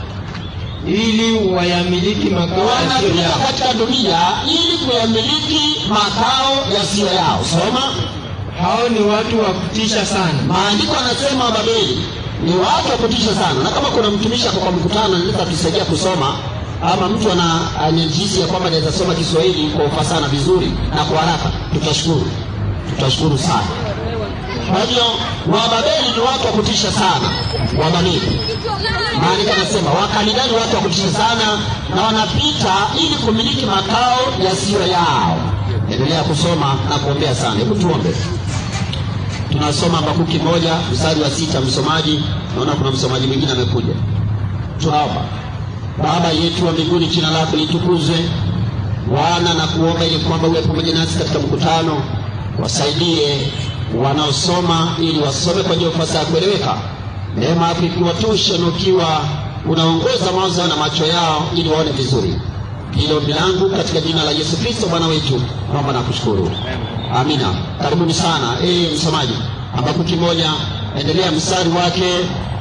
ili wayamiliki makao yasiyo wanapita yao. katika dunia ili kuyamiliki makao yasiyo yao. Soma Hao ni watu wa kutisha sana, maandiko, anasema Babeli ni watu wa kutisha sana, na kama kuna mtumishi ako kwa mkutano anaweza tusaidia kusoma ama mtu ana anajihisi ya kwamba anaweza soma Kiswahili kwa ufasaha na vizuri na kwa haraka, tutashukuru, tutashukuru sana. Kwa hivyo Wababeli ni watu wa kutisha sana, Wababeli maandiko anasema Wakaldayo ni watu wa kutisha sana, na wanapita ili kumiliki makao yasiyo yao. Endelea kusoma na kuombea sana. Hebu tuombe. Tunasoma Habakuki moja mstari wa sita. Msomaji, naona kuna msomaji mwingine amekuja. Tunaomba. Baba yetu wa mbinguni, jina lako litukuzwe. Bwana, na kuomba ili kwamba uwe pamoja nasi katika mkutano, wasaidie wanaosoma ili wasome kwa njia ya ufasaha kueleweka. Neema yako ikiwatosha na ukiwa unaongoza mawazo yao na macho yao ili waone vizuri. Hilo ombi langu katika jina la Yesu Kristo Bwana wetu, naomba na kushukuru. Amina. Karibuni sana. Eh, msomaji, Habakuki moja, endelea mstari wake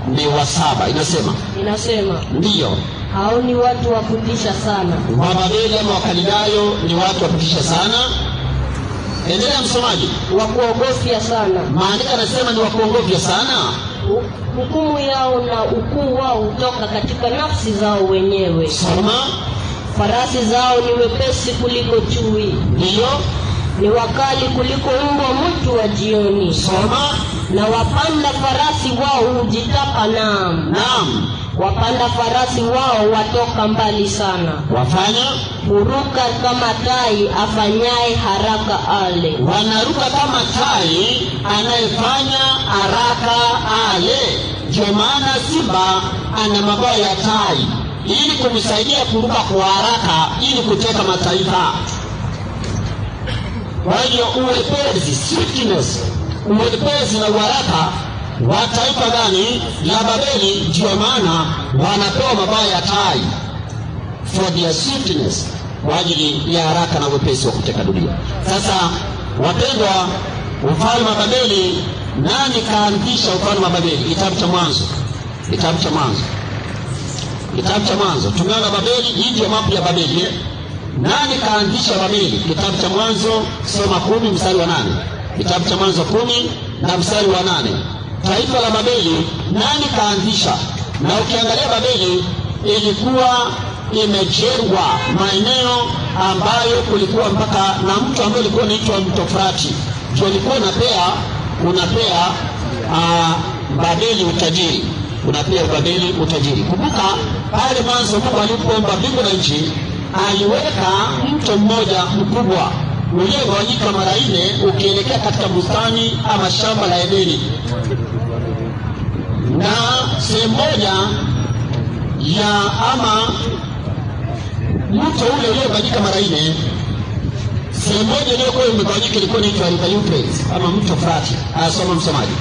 ni wa saba inasema inasema ndiyo hao ni watu wa kutisha sana wababeli ama wakalidayo ni watu wa kutisha sana endelea msomaji wa kuogofya sana maandiko anasema ni wakuongofya sana Hu- hukumu yao na ukuu wao hutoka katika nafsi zao wenyewe soma farasi zao ni wepesi kuliko chui ndiyo ni wakali kuliko mbwa mwitu wa jioni soma na wapanda farasi wao hujitapa naam naam wapanda farasi wao watoka mbali sana wafanya huruka kama tai afanyaye haraka ale wanaruka kama tai anayefanya haraka ale ndio maana simba ana mabawa ya tai ili kumsaidia kuruka kwa haraka ili kuteka mataifa kwa hiyo uwepesi swiftness uwepesi na uharaka wa taifa gani la babeli ndio maana wanapewa mabawa ya tai for their swiftness kwa ajili ya haraka na wepesi wa kuteka dunia sasa wapendwa ufalme wa babeli nani kaanzisha ufalme wa babeli kitabu cha mwanzo kitabu cha mwanzo kitabu cha mwanzo tumeona babeli hii ndio mapu ya babeli eh? nani kaanzisha babeli kitabu cha mwanzo soma kumi mstari wa nane kitabu cha mwanzo kumi na mstari wa nane taifa la babeli nani kaanzisha na ukiangalia babeli ilikuwa imejengwa maeneo ambayo kulikuwa mpaka na mto ambao ulikuwa unaitwa mto frati ndio ulikuwa unapea unapea uh, babeli utajiri unapea babeli utajiri kumbuka pale mwanzo mungu alipoomba mbingu na nchi aliweka mto mmoja mkubwa uliogawanyika mara nne ukielekea katika bustani ama shamba la edeni na sehemu moja ya ama mto ule uliogawanyika mara nne sehemu moja iliyokuwa imegawanyika ilikuwa inaitwa river Euphrates ama mto Frati. Asoma msomaji.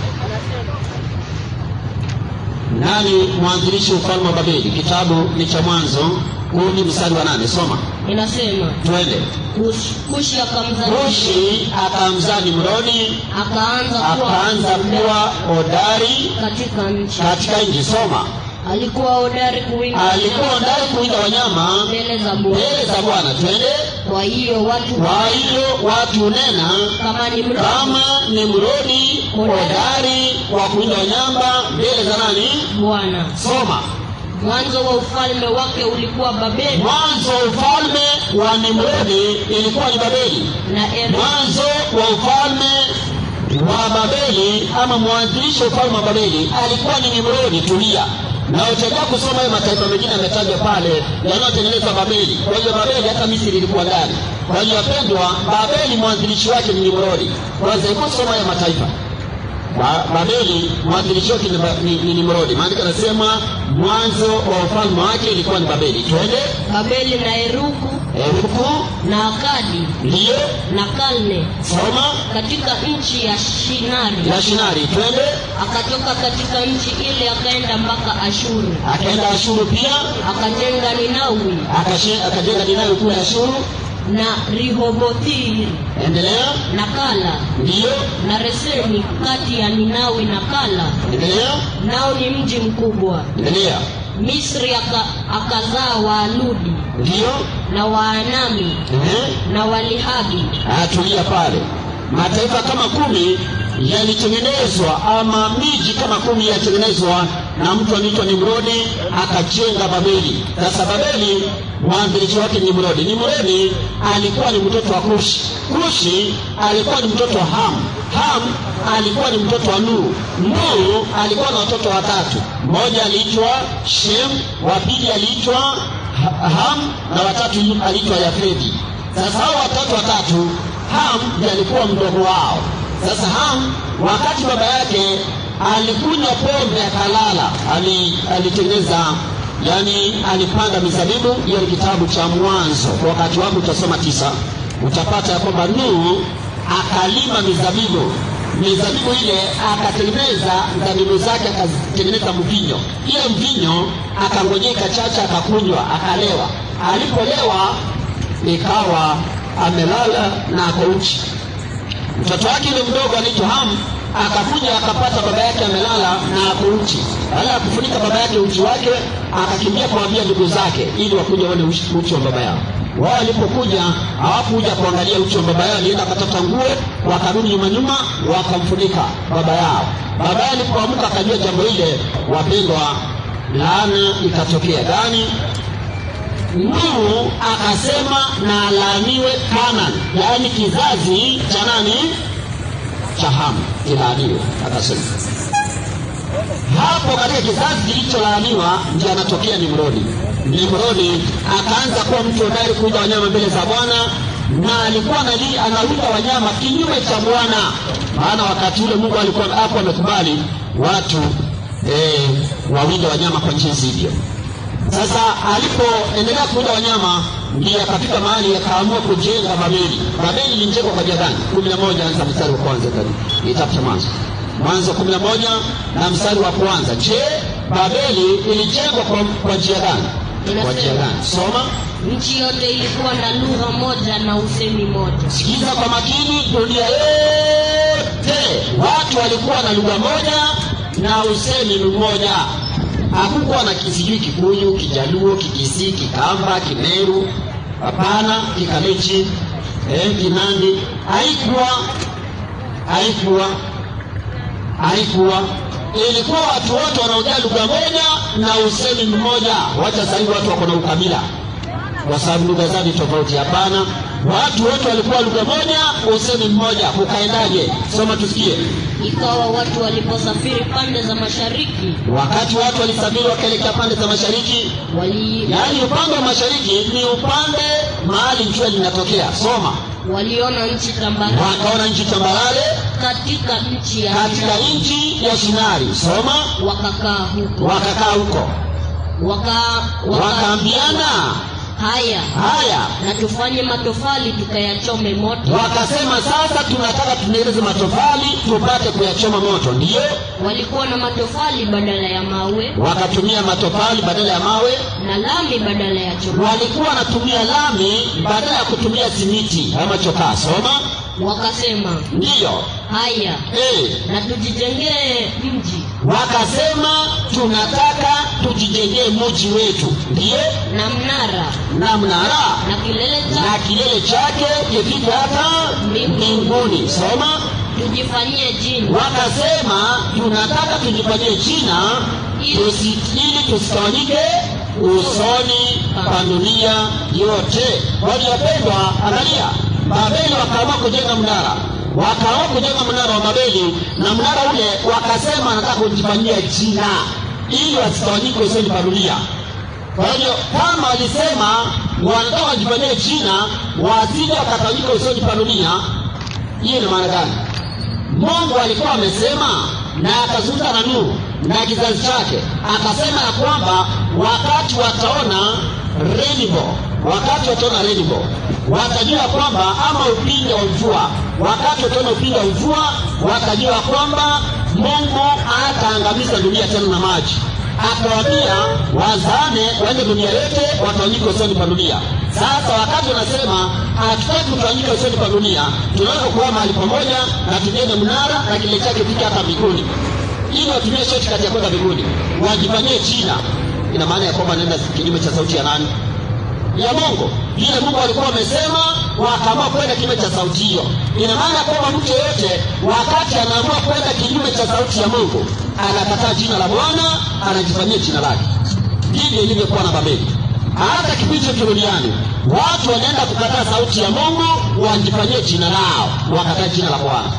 Nani mwanzilishi ufalme wa Babeli? Kitabu ni cha Mwanzo kumi mstari wa nane. Soma inasema twende. Kush- kushi akamzaa Kushi akamzaa Nimrodi, akaanza kuwa akaanza kuwa hodari katika nchi katika nchi. Soma, alikuwa hodari kuwinda alikuwa hodari kuwinda wanyama mbele za Bwana. mbele za Bwana. Twende. Kwa hiyo watu Kwa hiyo watu hunena kama ni mradi kama Nimrodi hodari wa kuwinda wanyama mbele za nani? Bwana. Soma. Mwanzo wa ufalme wake ulikuwa Babeli Mwanzo wa ufalme wa Nimrodi ilikuwa ni Babeli. na Eri Mwanzo wa ufalme wa Babeli ama mwanzilishi wa ufalme wa Babeli alikuwa ni Nimrodi. Tulia na utaendelea kusoma hayo mataifa mengine yametajwa pale yanayotengeneza Babeli. Kwa hiyo Babeli hata Misri ilikuwa ndani. Kwa hiyo wapendwa, Babeli mwanzilishi wake ni Nimrodi. Kwanza hebu soma hayo mataifa Ba- Babeli mwanzilishi wake ni, Ba- ni, ni Nimrodi. Maandiko yanasema mwanzo wa ufalme wake ilikuwa ni Babeli. Twende Babeli na Eruku Eruku, na Akadi ndiyo na Kalne soma katika nchi ya Shinari. ya Shinari. Twende Akatoka katika nchi ile akaenda mpaka Ashuru, akaenda Ashuru pia akajenga Ninawi akashe- akajenga Ninawi kule Ashuru. na Rehobothi Endelea, na Kala ndiyo, na Reseni kati ya Ninawi na Kala, endelea, nao ni mji mkubwa. endelea, Misri aka, akazaa Waaludi ndiyo, na Waanami ehe. na Walihabi Atulia pale. Mataifa kama kumi yalitengenezwa ama miji kama kumi yalitengenezwa na mtu anaitwa Nimrodi akajenga Babeli. Sasa Babeli mwanzilishi wake ni Nimrodi. Nimrodi alikuwa ni mtoto wa Kushi. Kushi alikuwa ni mtoto wa Ham. Ham alikuwa ni mtoto wa Nuhu. Nuhu alikuwa na watoto watatu. Mmoja aliitwa Shem, wa pili aliitwa Ha- Ham na watatu aliitwa Yafeti. Sasa hao watatu watatu, Ham ndiye alikuwa mdogo wao. Sasa Ham wakati baba yake alikunywa pombe akalala, ali, alitengeneza yani alipanda mizabibu. Hiyo ni kitabu cha Mwanzo. Kwa wakati wako utasoma tisa, utapata ya kwamba Nuhu akalima mizabibu mizabibu ile akatengeneza zabibu zake akatengeneza mvinyo. Ile mvinyo akangojea ikachacha, akakunywa, akalewa. Alipolewa ikawa amelala na ako uchi. Mtoto wake yule mdogo anaitwa Ham akakuja akapata baba yake amelala na ako uchi. Baada ya kufunika baba yake uchi wake, akakimbia kuambia ndugu zake ili wakuja waone uchi uchi wa baba yao. Wao walipokuja hawakuja kuangalia uchi wa baba yao, alienda akatafuta nguo, wakarudi nyuma nyuma, wakamfunika baba yao. Baba yao alipoamka akajua jambo ile, wapendwa, laana ikatokea gani? Nuhu akasema na alaaniwe Kanani, yaani kizazi cha nani? Cha Hamu kilaaniwe, akasema hapo katika kizazi kilicholaaniwa ndio anatokea Nimrodi. Nimrodi akaanza kuwa mtu hodari kuwinda wanyama mbele za Bwana na alikuwa anali- anawinda wanyama kinyume cha Bwana, maana wakati ule Mungu alikuwa hapo amekubali watu eh, wawinde wanyama kwa njia hivyo. Sasa alipoendelea kuwinda wanyama ndiye akafika mahali akaamua kujenga Babeli. Babeli ilijengwa kwa njia gani? kumi na moja anza mstari wa kwanza karibu kitabu cha Mwanzo, Mwanzo kumi na moja na mstari wa kwanza. Je, Babeli ilijengwa kwa, kwa njia gani? Kwa njia gani? Soma, Nchi yote ilikuwa na lugha moja na usemi moja. sikiza kwa makini. Dunia yote watu walikuwa na lugha moja na usemi mmoja. Hakukuwa na kisijui Kikuyu, Kijaluo, Kikisii, Kikamba, Kimeru, hapana, Kikalechi, eh, Kinandi. Haikuwa, haikuwa, haikuwa. Ilikuwa watu wote wanaongea lugha moja na usemi mmoja. Wacha sasa hivi watu wako na ukabila kwa sababu lugha zao ni tofauti. Hapana, watu wote walikuwa lugha moja, usemi mmoja. Kukaendaje? Soma tusikie. Ikawa watu waliposafiri pande za mashariki, Wakati watu walisafiri wakaelekea pande za mashariki, wali, yaani upande wa mashariki ni upande mahali jua linatokea. Soma, waliona nchi tambarare wakaona nchi tambarare katika nchi ya katika nchi ya Shinari. Soma, wakakaa huko wakakaa huko, waka, waka, wakaambiana haya haya na tufanye matofali tukayachome moto. wakasema sasa tunataka tutengeneze matofali tupate kuyachoma moto. Ndiyo, Walikuwa na matofali badala ya mawe wakatumia matofali badala ya mawe, na lami badala ya chuma. walikuwa wanatumia lami badala ya kutumia simiti ama chokaa. Soma, Wakasema ndiyo haya eh, na tujijengee mji wakasema tunataka tujijengee mji wetu, ndiyo, na mnara na mnara na kilele na cha kilele chake kifike hata mbinguni. Soma, tujifanyie jina wakasema tunataka tujifanyie jina tusi, ili tusitawanyike usoni pa dunia yote. Waliopendwa, angalia, Babeli wakaamua kujenga mnara, wakaamua kujenga mnara wa Babeli, na mnara ule wakasema wanataka kujifanyia jina ili wasitawanyike usoni pa dunia. Kwa hivyo kama walisema wanataka wajifanyie jina wasije wakatawanyika usoni pa dunia, hiyo ina maana gani? Mungu alikuwa amesema na akazungumza na Nuhu na kizazi chake, akasema ya kwamba wakati wataona rainbow, wakati wataona rainbow watajua kwamba ama upinde wa mvua, wakati wataona upinde wa mvua watajua kwamba Mungu hataangamiza dunia tena na maji. Akawaambia wazane waende dunia yote, watawanyika usoni pa dunia. Sasa wakati wanasema hatutaki kutawanyika usoni pa dunia, tunaweza kuwa mahali pamoja na tujenge mnara na kile chake fika hata mbinguni, ili watumie shortcut ya kwenda mbinguni, wajifanyie China. Ina maana ya kwamba naenda kinyume cha sauti ya nani? ya Mungu. Vile Mungu alikuwa amesema, wakaamua kwenda kinyume cha sauti hiyo. Ina maana kwamba mtu yeyote wakati anaamua kwenda kinyume cha sauti ya Mungu, anakataa jina la Bwana, anajifanyia jina lake. Ndivyo ilivyokuwa na Babeli. Hata kipindi chote duniani watu wanaenda kukataa sauti ya Mungu, wajifanyie jina lao, wakataa jina la Bwana.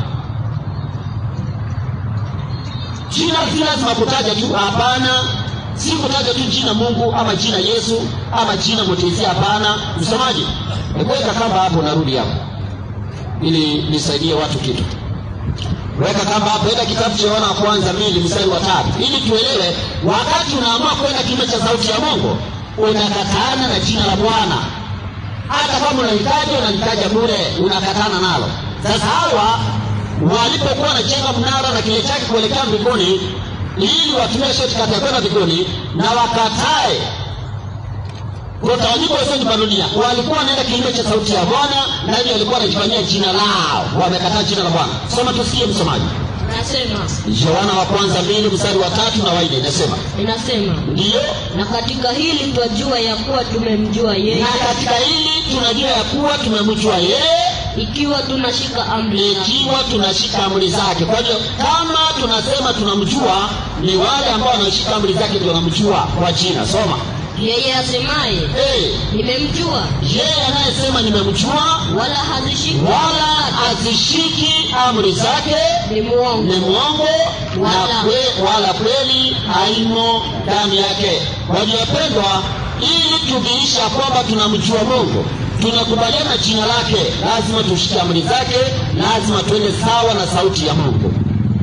Jina si lazima kutaja tu, hapana. Si kutaja tu jina Mungu ama jina Yesu ama jina Mwokozi, hapana. Msomaji, weka kamba hapo, narudi hapo ili nisaidie watu kitu. Weka kamba hapo, enda kitabu cha Yohana wa kwanza mbili mstari wa tatu ili tuelewe, wakati unaamua kwenda kinyume cha sauti ya Mungu unakatana na jina la Bwana. Hata kama unahitaji unalitaja bure, unakatana nalo. Sasa hawa walipokuwa wanajenga mnara na kile chake kuelekea mbinguni ili watumie shortcut ya kwenda mbinguni na wakatae kutawanyika usoni pa dunia, walikuwa wanaenda kinyume cha sauti ya Bwana na hivyo walikuwa wanajifanyia jina lao, wamekataa jina la Bwana. Soma tusikie, msomaji. Nasema, yohana wa kwanza mbili mstari wa tatu na waine inasema inasema ndiyo na katika hili twajua ya kuwa tumemjua yeye na katika hili tunajua ya kuwa tumemjua yeye ikiwa tunashika amri zake. ikiwa tunashika amri zake kwa hivyo kama tunasema tunamjua ni wale ambao wanashika amri zake ndio wanamjua kwa jina soma yeye asemaye hey, nimemjua yeye anayesema nimemjua wala hazishiki wala azishiki amri zake ni mwongo ni mwongo na Wala- kwe, wala kweli haimo ndani yake waliopendwa ili tudhihirisha kwamba tunamjua mungu tunakubaliana jina lake lazima tushike amri zake lazima tuende sawa na sauti ya mungu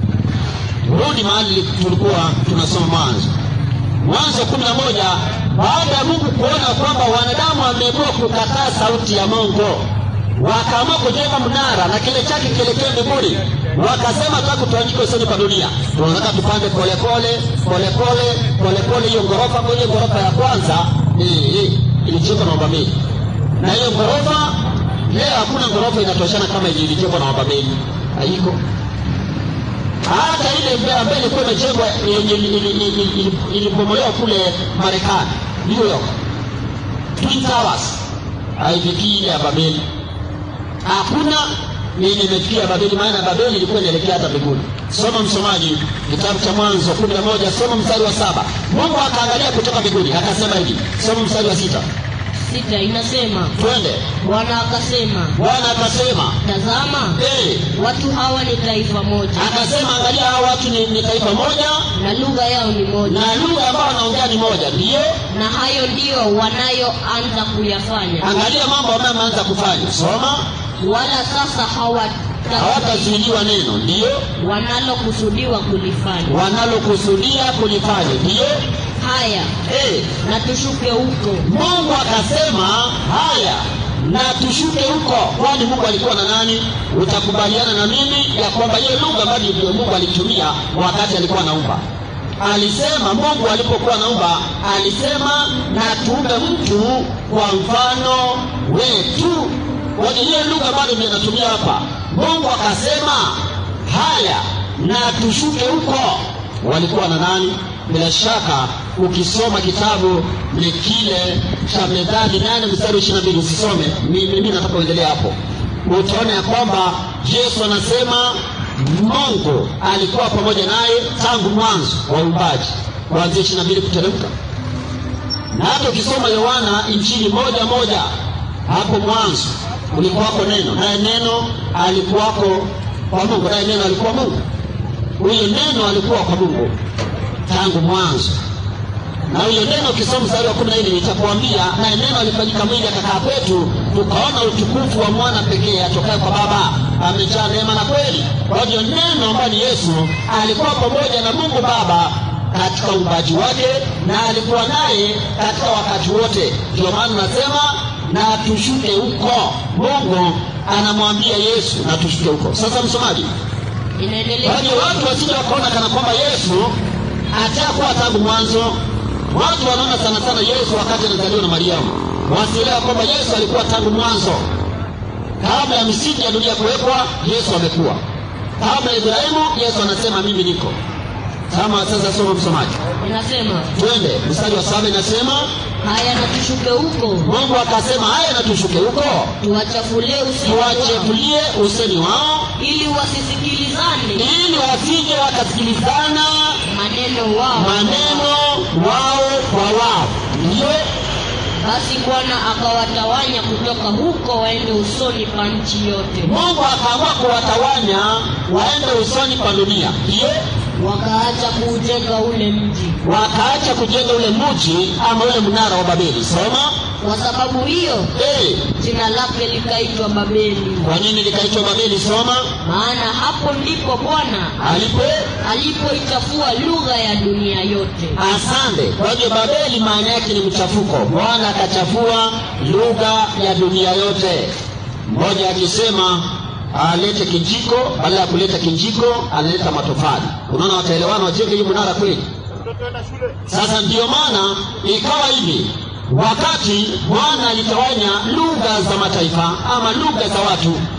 rudi mahali tulikuwa tunasoma mwanzo mwanzo kumi na moja baada ya mungu kuona kwamba wanadamu wameamua kukataa sauti ya mungu wakaamua kujenga mnara na kile chake kielekea mbinguni wakasema taka tuandike usoni pa dunia tunataka tupande polepole polepole polepole hiyo ghorofa kwa hiyo ghorofa ya kwanza eh, eh, ilijengwa na wababeli na hiyo ghorofa leo hakuna ghorofa inatoshana kama ile ilijengwa na wababeli haiko hata ile mbe- ambayo ilikuwa imejengwa ili- ili- ili- ili- ili- ilibomolewa kule marekani new york twin towers haifikii ile ya babeli hakuna yenye imefikia babeli maana babeli ilikuwa inaelekea hata mbinguni soma msomaji kitabu cha mwanzo kumi na moja soma mstari wa saba mungu akaangalia kutoka mbinguni akasema hivi soma mstari wa sita sita inasema twende bwana akasema bwana akasema tazama hey, watu hawa ni taifa moja akasema angalia hawa watu ni, ni taifa moja na lugha yao ni moja na lugha ambayo wanaongea ni moja ndiyo na hayo ndiyo wanayoanza kuyafanya angalia mambo ambayo ameanza kufanya soma wala sasa hawata- hawatazuiliwa neno ndiyo wanalokusudiwa kulifanya wanalokusudia kulifanya ndiyo haya hey, na tushuke huko mungu akasema haya na tushuke huko kwani mungu alikuwa na nani utakubaliana na mimi ya kwamba hiyo lugha ambayo ndio mungu alitumia wakati alikuwa naumba alisema mungu alipokuwa naumba alisema na tuumbe mtu kwa mfano wetu kwenye hiyo lugha bado ndio inatumia hapa mungu akasema haya na tushuke huko walikuwa na nani bila shaka ukisoma kitabu ni kile cha methali nane mstari ishiri na mbili usisome Mi- mimi nataka uendelea hapo utaona ya kwamba yesu anasema mungu alikuwa pamoja naye tangu mwanzo wa uumbaji kuanzia ishiri na mbili kuteremka na hata ukisoma yohana injili moja moja hapo mwanzo ulikuwako neno naye neno alikuwako kwa mungu naye neno alikuwa mungu huyo neno alikuwa kwa mungu tangu mwanzo na huyo neno ukisoma mstari wa kumi na nne nitakuambia naye neno alifanyika mwili akakaa kwetu tukaona utukufu wa mwana pekee atokaye kwa baba amejaa neema na kweli kwa hiyo neno ambayo ni yesu alikuwa pamoja na mungu baba katika uumbaji wake na alikuwa naye katika wakati wote ndio maana nasema na tushuke huko mungu anamwambia yesu na tushuke huko sasa msomaji inaendelea Yaani watu wasije wakaona kana kwamba Yesu atakuwa tangu mwanzo. Watu wanaona sana sana Yesu wakati anazaliwa na Mariamu, wasielewa kwamba Yesu alikuwa tangu mwanzo. Kabla ya misingi ya dunia kuwekwa, Yesu amekuwa. Kabla ya Ibrahimu, Yesu anasema mimi niko. Kama sasa, soma msomaji, inasema twende mstari wa saba, inasema haya na tushuke huko Mungu akasema, haya na tushuke huko, tuwachafulie usemi wao tuwachefulie usemi wao, ili wasisikilizane ili wasije wakasikilizana maneno wao maneno wao kwa wao ndiyo basi bwana akawatawanya kutoka huko waende usoni pa nchi yote mungu akaamua kuwatawanya waende usoni pa dunia ndiyo wakaacha kuujenga ule mji wakaacha kujenga ule mji ama ule mnara wa babeli soma kwa sababu hiyo hey, jina lake likaitwa babeli kwa nini likaitwa babeli soma maana hapo ndipo bwana alipo alipoichafua lugha ya dunia yote asante kwa hivyo babeli maana yake ni mchafuko bwana akachafua lugha ya dunia yote mmoja akisema alete kijiko badala ya kuleta kijiko analeta matofali unaona wataelewana wajenge hii mnara kweli sasa ndiyo maana ikawa hivi wakati bwana alitawanya lugha za mataifa ama lugha za watu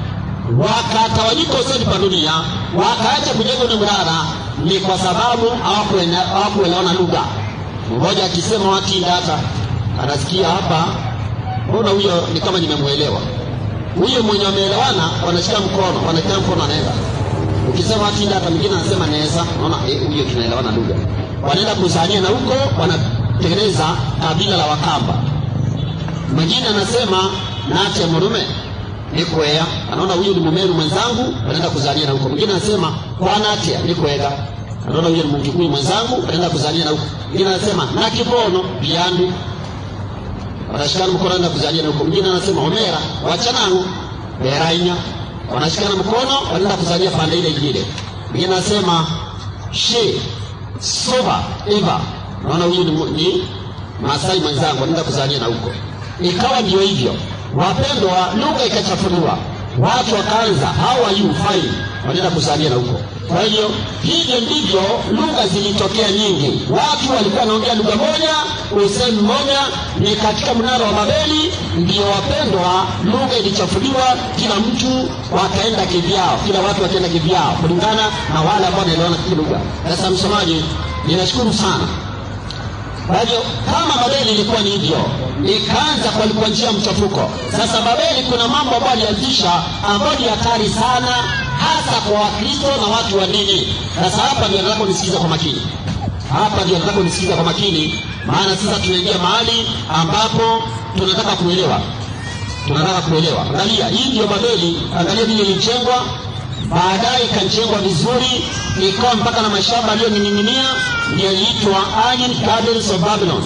wakatawanyika usoni pa dunia wakaacha kujenga ule mnara ni kwa sababu hawakuele- hawakuelewana lugha mmoja akisema watinda hata anasikia hapa mbona huyo ni kama nimemwelewa huyo mwenye wameelewana wanashika mkono wanashika mkono anaenda ukisema watinda hata mwingine anasema naweza naona eh, huyo tunaelewana lugha wanaenda kuzania na huko wanatengeneza kabila la wakamba mwingine anasema nache murume nikwea anaona huyu ni mumeru mwenzangu anaenda kuzania na huko mwingine anasema kwanatia nikwega anaona huyu ni mkikuyu mwenzangu anaenda kuzania na huko mwingine anasema nakibono biandu wanashikana mkono anaenda kuzania na huko mwingine anasema omera wachanangu berainya wanashikana mkono wanaenda kuzania pande ile ingine mwingine anasema she soba eva naona huyu ni, mu- ni Masai mwenzangu anaenda kuzania na huko. Ikawa ndio hivyo, wapendwa, lugha ikachafuliwa, watu wakaanza how are you fine, wanaenda kuzania na huko. Kwa hiyo hivyo ndivyo lugha zilitokea nyingi, watu walikuwa wanaongea lugha moja, usemi mmoja. Ni katika mnara wa Babeli ndio wapendwa, lugha ilichafuliwa, kila mtu wakaenda kivyao, kila watu wakaenda kivyao kulingana na wale ambao wanaelewana kilugha. Sasa msomaji, ninashukuru sana kwa hivyo kama Babeli ilikuwa ni hivyo, ikaanza kwa kwa njia ya mchafuko. Sasa Babeli kuna mambo ambayo alianzisha ambayo ni hatari sana, hasa kwa Wakristo na watu wa dini. Sasa hapa ndio nataka unisikiza kwa makini, hapa ndio nataka unisikiza kwa makini, maana sasa tunaingia mahali ambapo tunataka kuelewa, tunataka kuelewa. Angalia, hii ndio Babeli, angalia vile ilijengwa baadaye ikajengwa vizuri ikawa mpaka na mashamba aliyoning'inia ndio iliitwa Iron Gardens of Babylon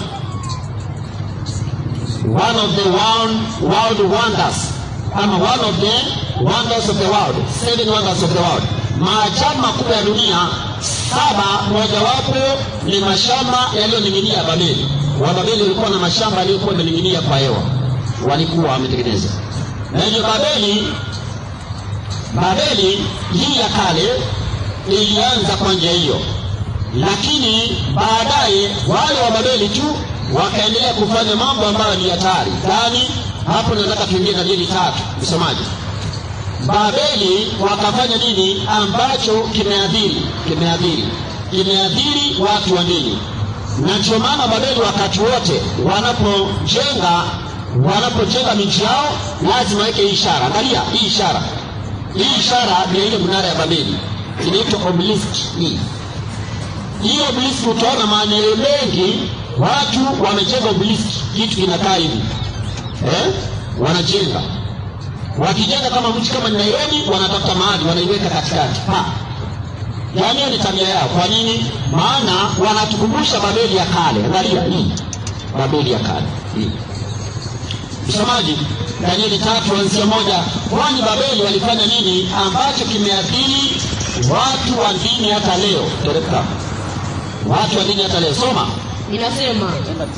one of the world, world wonders ama one of the wonders of the world seven wonders of the world maajabu makubwa ya dunia saba mojawapo ni mashamba yaliyoning'inia Babeli Wababeli walikuwa na mashamba yaliyokuwa yamening'inia kwa hewa walikuwa wametengeneza na hivyo Babeli Babeli hii ya kale ilianza kwa njia hiyo, lakini baadaye wale wa Babeli tu wakaendelea kufanya mambo ambayo ni hatari. Gani? Hapo nataka tuingie Danieli tatu, msomaji. Babeli wakafanya nini ambacho kimeadhiri kimeadhiri kimeadhiri watu wa dini, na ndio maana Babeli wakati wote wanapojenga wanapojenga miji yao lazima waweke hii ishara. Angalia hii ishara hii ishara ni ile mnara ya Babeli inaitwa obelisk hii. Hii obelisk utaona maeneo mengi watu wamejenga obelisk, kitu kinakaa hivi eh? Wanajenga wakijenga kama mji kama ni Nairobi, wanatafuta mahali wanaiweka katikati pa yaani hiyo ni tabia yao. Kwa nini? Maana wanatukumbusha Babeli ya kale. Angalia hii Babeli ya kale hii Msomaji, Danieli tatu anzia moja. Kwani Babeli walifanya nini ambacho kimeathiri watu wa dini hata leo? Teremka, watu wa dini hata leo. Soma. inasema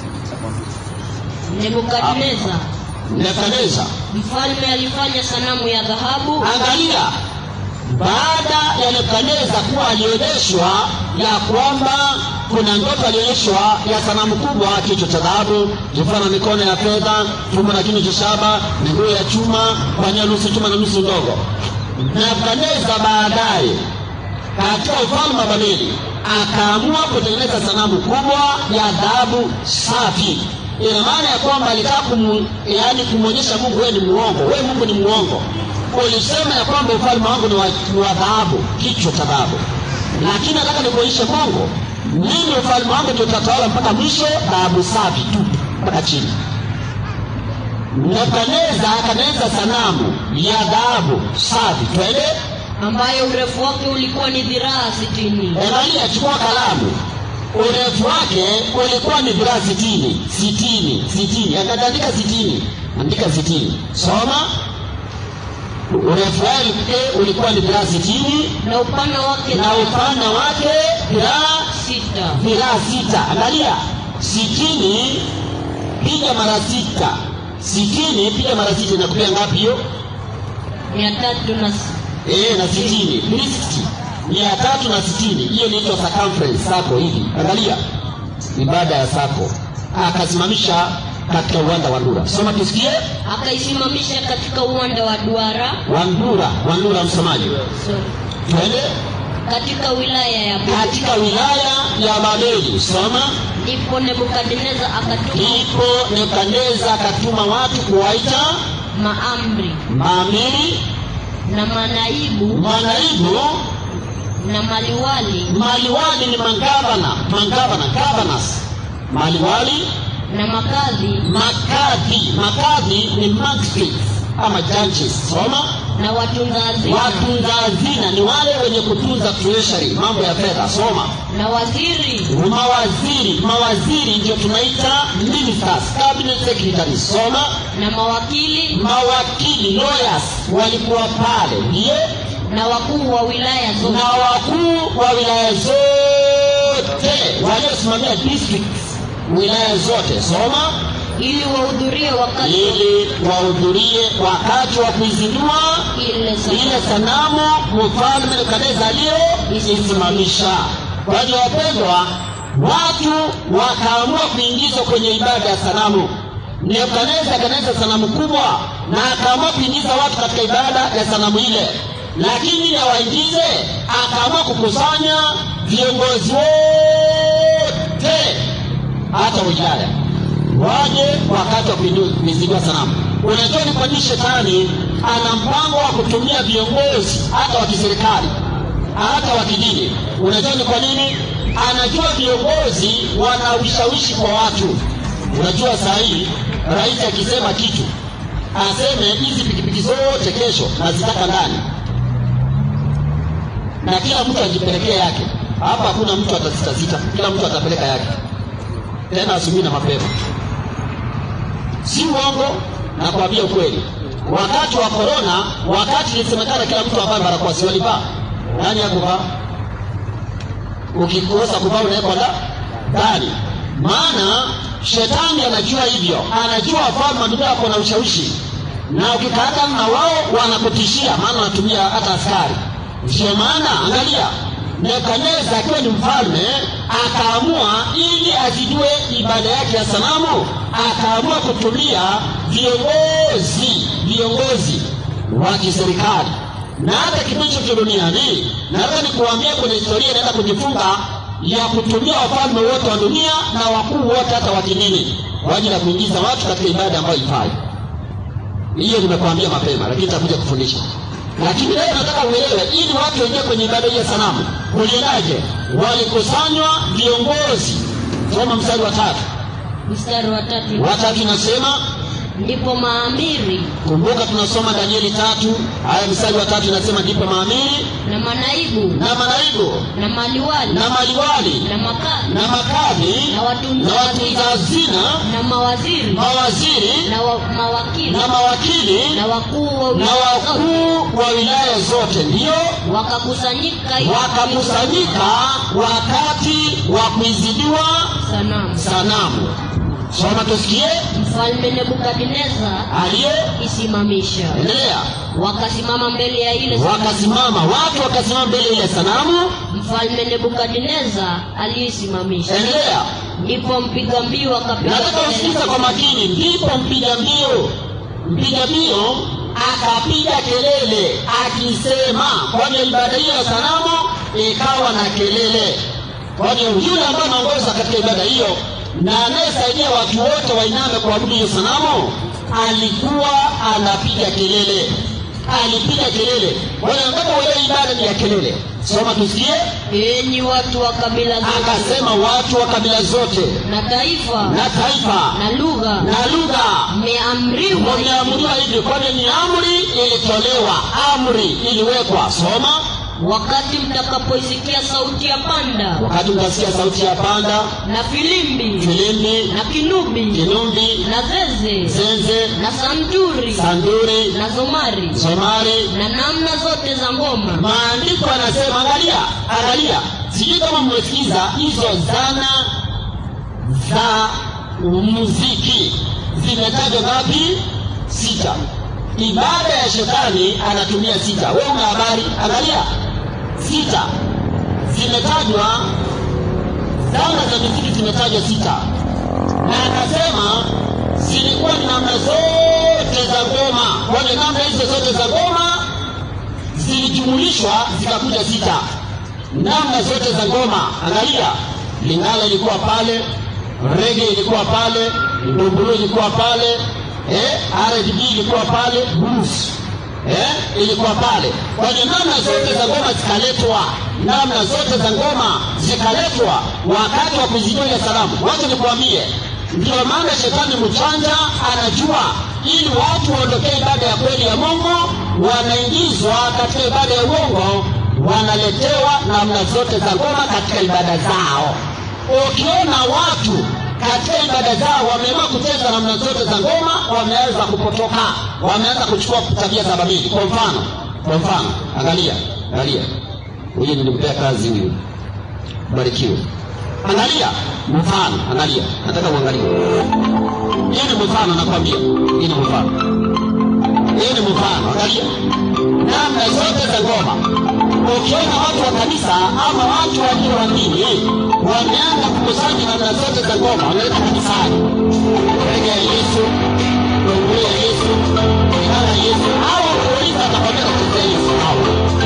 nebukadneza Nebukadneza, mfalme alifanya sanamu ya dhahabu angalia, baada ya Nebukadneza kuwa alionyeshwa ya kwamba kuna ndoto alionyeshwa ya sanamu kubwa, kichwa cha dhahabu, mfano wa mikono ya fedha, tumbo na kinywa cha shaba, miguu ya chuma, panya nusu chuma na nusu ndogo. Nebukadneza baadaye katika ufalme wa Babeli akaamua kutengeneza sanamu kubwa ya dhahabu safi. Ina maana ya kwamba alitaka kumu, yani kumwonyesha Mungu wewe ni muongo, wewe Mungu ni muongo. Ulisema ya kwamba ufalme wangu ni wa, ni wa dhahabu, kichwa cha dhahabu, lakini nataka nikuonyeshe Mungu, mimi ufalme wangu tutatawala mpaka mwisho, dhahabu safi tu mpaka chini. Nebukadneza akatengeneza sanamu ya dhahabu safi, twende ambayo urefu wake ulikuwa ni dhiraa sitini Angalia, chukua kalamu. Urefu wake ulikuwa ni dhiraa sitini, sitini, sitini. Akaandika sitini, andika sitini. Soma. Urefu wake ulikuwa ni dhiraa sitini na upana wake na upana wake dhiraa sita dhiraa sita. Angalia, sitini piga mara sita, sitini piga mara sita inakupia ngapi hiyo? mia tatu na s- Eh, na sitini 360 mia tatu na sitini hiyo inaitwa circumference sako hivi angalia ibada ya sako akasimamisha katika uwanda wa ndura soma tusikie akaisimamisha katika uwanda wa duara wandura wandura msomaji sorry, twende katika wilaya ya Babeli. katika wilaya ya babeli soma ndipo nebukadneza akatuma ndipo nebukadneza akatuma watu kuwaita maamri maamiri na manaibu manaibu na maliwali maliwali ni magavana magavana governors maliwali na makadhi makadhi makadhi ni magistrates ama judges soma na watunza hazina watunza hazina ni wale wenye kutunza treasury mambo ya fedha soma na waziri mawaziri mawaziri ndio tunaita ministers cabinet secretary soma na mawakili mawakili lawyers walikuwa pale ndiye na wakuu wa wilaya na zote wakuu wa wilaya zote waliosimamia districts wilaya zote soma ili wahudhurie wakati ili wahudhurie wakati wa kuizindua ile ile sanamu mfalme nebukadneza aliyoisimamisha kwa hiyo wapendwa watu wakaamua kuingizwa kwenye ibada ya sanamu nebukadneza akaneza sanamu kubwa na akaamua kuingiza watu katika ibada ya sanamu ile lakini ili awaingize akaamua kukusanya viongozi wote hata wilaya waje wakati wa kuinua- kuizindua sanamu unajua ni kwa nini shetani ana mpango wa kutumia viongozi hata wa kiserikali hata wa kidini unajua ni kwa nini anajua viongozi wana ushawishi kwa watu unajua saa hii rais akisema kitu aseme hizi pikipiki zote kesho nazitaka ndani na kila mtu ajipelekea yake hapa hakuna mtu atasitasita kila mtu atapeleka yake tena asubuhi na mapema si uongo na kuambia ukweli wakati wa korona wakati ilisemekana kila mtu avae barakoa si walivaa nani akuvaa ukikosa kuvaa unawekwa nda- ndani maana shetani anajua hivyo anajua wafalme wa dunia wako na ushawishi na ukikaata na wao wanakutishia maana wanatumia hata askari ndio maana angalia nebukadneza akiwa ni mfalme akaamua ili azidue ibada yake ya sanamu akaamua kutumia viongozi viongozi wa kiserikali na hata kipindi cha duniani naweza nikuambia kwenye historia inaenda kujifunga ya kutumia wafalme wote wa dunia na wakuu wote hata wa kidini kwa ajili ya kuingiza watu katika ibada ambayo ifai hiyo nimekuambia mapema lakini nitakuja kufundisha lakini leo nataka uelewe ili watu waingie kwenye ibada hii ya sanamu kuliendaje walikusanywa viongozi soma mstari wa tatu mstari wa tatu watatu inasema ndipo maamiri kumbuka tunasoma danieli tatu haya mstari wa tatu inasema ndipo maamiri na manaibu na manaibu na maliwali na maliwali na makadhi na makadhi na watunza na watunza hazina na mawaziri mawaziri na wa, mawakili na mawakili na wakuu wa na wilaya zote wakuu wa wilaya zote ndiyo wakakusanyika ili wakakusanyika wakati wa kuizidiwa sanamu sanamu soma tusikie mfalme nebukadneza aliyeisimamisha isimamisha wakasimama mbele ya ile sanamu. wakasimama watu wakasimama mbele ya ile sanamu mfalme nebukadneza aliyesimamisha endelea ndipo mpiga mbiu akapiga nataka usikiza kwa makini ndipo mpiga mbio mpiga mbio akapiga kelele akisema kwani ibada hiyo ya sanamu ikawa na kelele kwani yule ambaye anaongoza katika ibada hiyo na anayesaidia watu wote wainame kuabudu hiyo sanamu alikuwa anapiga kelele alipiga kelele wale ambapo wewe ibada ni ya kelele soma tusikie enyi watu wa kabila zote akasema watu wa kabila zote na taifa na taifa na lugha na lugha mmeamriwa wameamuriwa hivi kwani ni amri ilitolewa amri iliwekwa soma wakati mtakapoisikia sauti ya panda wakati mtasikia sauti ya panda na filimbi filimbi na kinubi kinumbi na zeze zenze na santuri sanduri na zomari somari na namna zote za ngoma maandiko anasema angalia angalia sijui kama mmesikiza hizo zana za muziki zimetajwa ngapi sita ibada ya shetani anatumia sita we una habari angalia sita zimetajwa zana za muziki zimetajwa sita na akasema zilikuwa ni namna zote za ngoma kwani namna hizo zote za ngoma zilijumulishwa zikakuja sita namna zote za ngoma angalia lingala ilikuwa pale rege ilikuwa pale ndumbulu ilikuwa pale eh, rdb ilikuwa pale blues eh, ilikuwa pale kwa hiyo namna zote za ngoma zikaletwa namna zote za ngoma zikaletwa wakati wa kuzijulia salamu wacha nikuambie ndio maana shetani mchanja anajua ili watu waondokee ibada ya kweli ya mungu wanaingizwa katika ibada ya uongo wanaletewa namna zote za ngoma katika ibada zao ukiona watu katika ibada zao wameamua kucheza namna zote za ngoma wameanza kupotoka wameanza kuchukua tabia za babili kwa mfano kwa mfano angalia angalia huyu nilimpea kazi huyu barikiwe angalia mfano angalia nataka uangalie hii ni mfano nakwambia hii ni mfano hii ni mfano angalia namna zote za ngoma ukiona watu wa kanisa ama watu walio wa dini wameanza kukusanya namna zote za ngoma wanaleta kanisani rege ya yesu donguli ya yesu inara ya yesu au kuuliza atakwambia kuchezea yesu au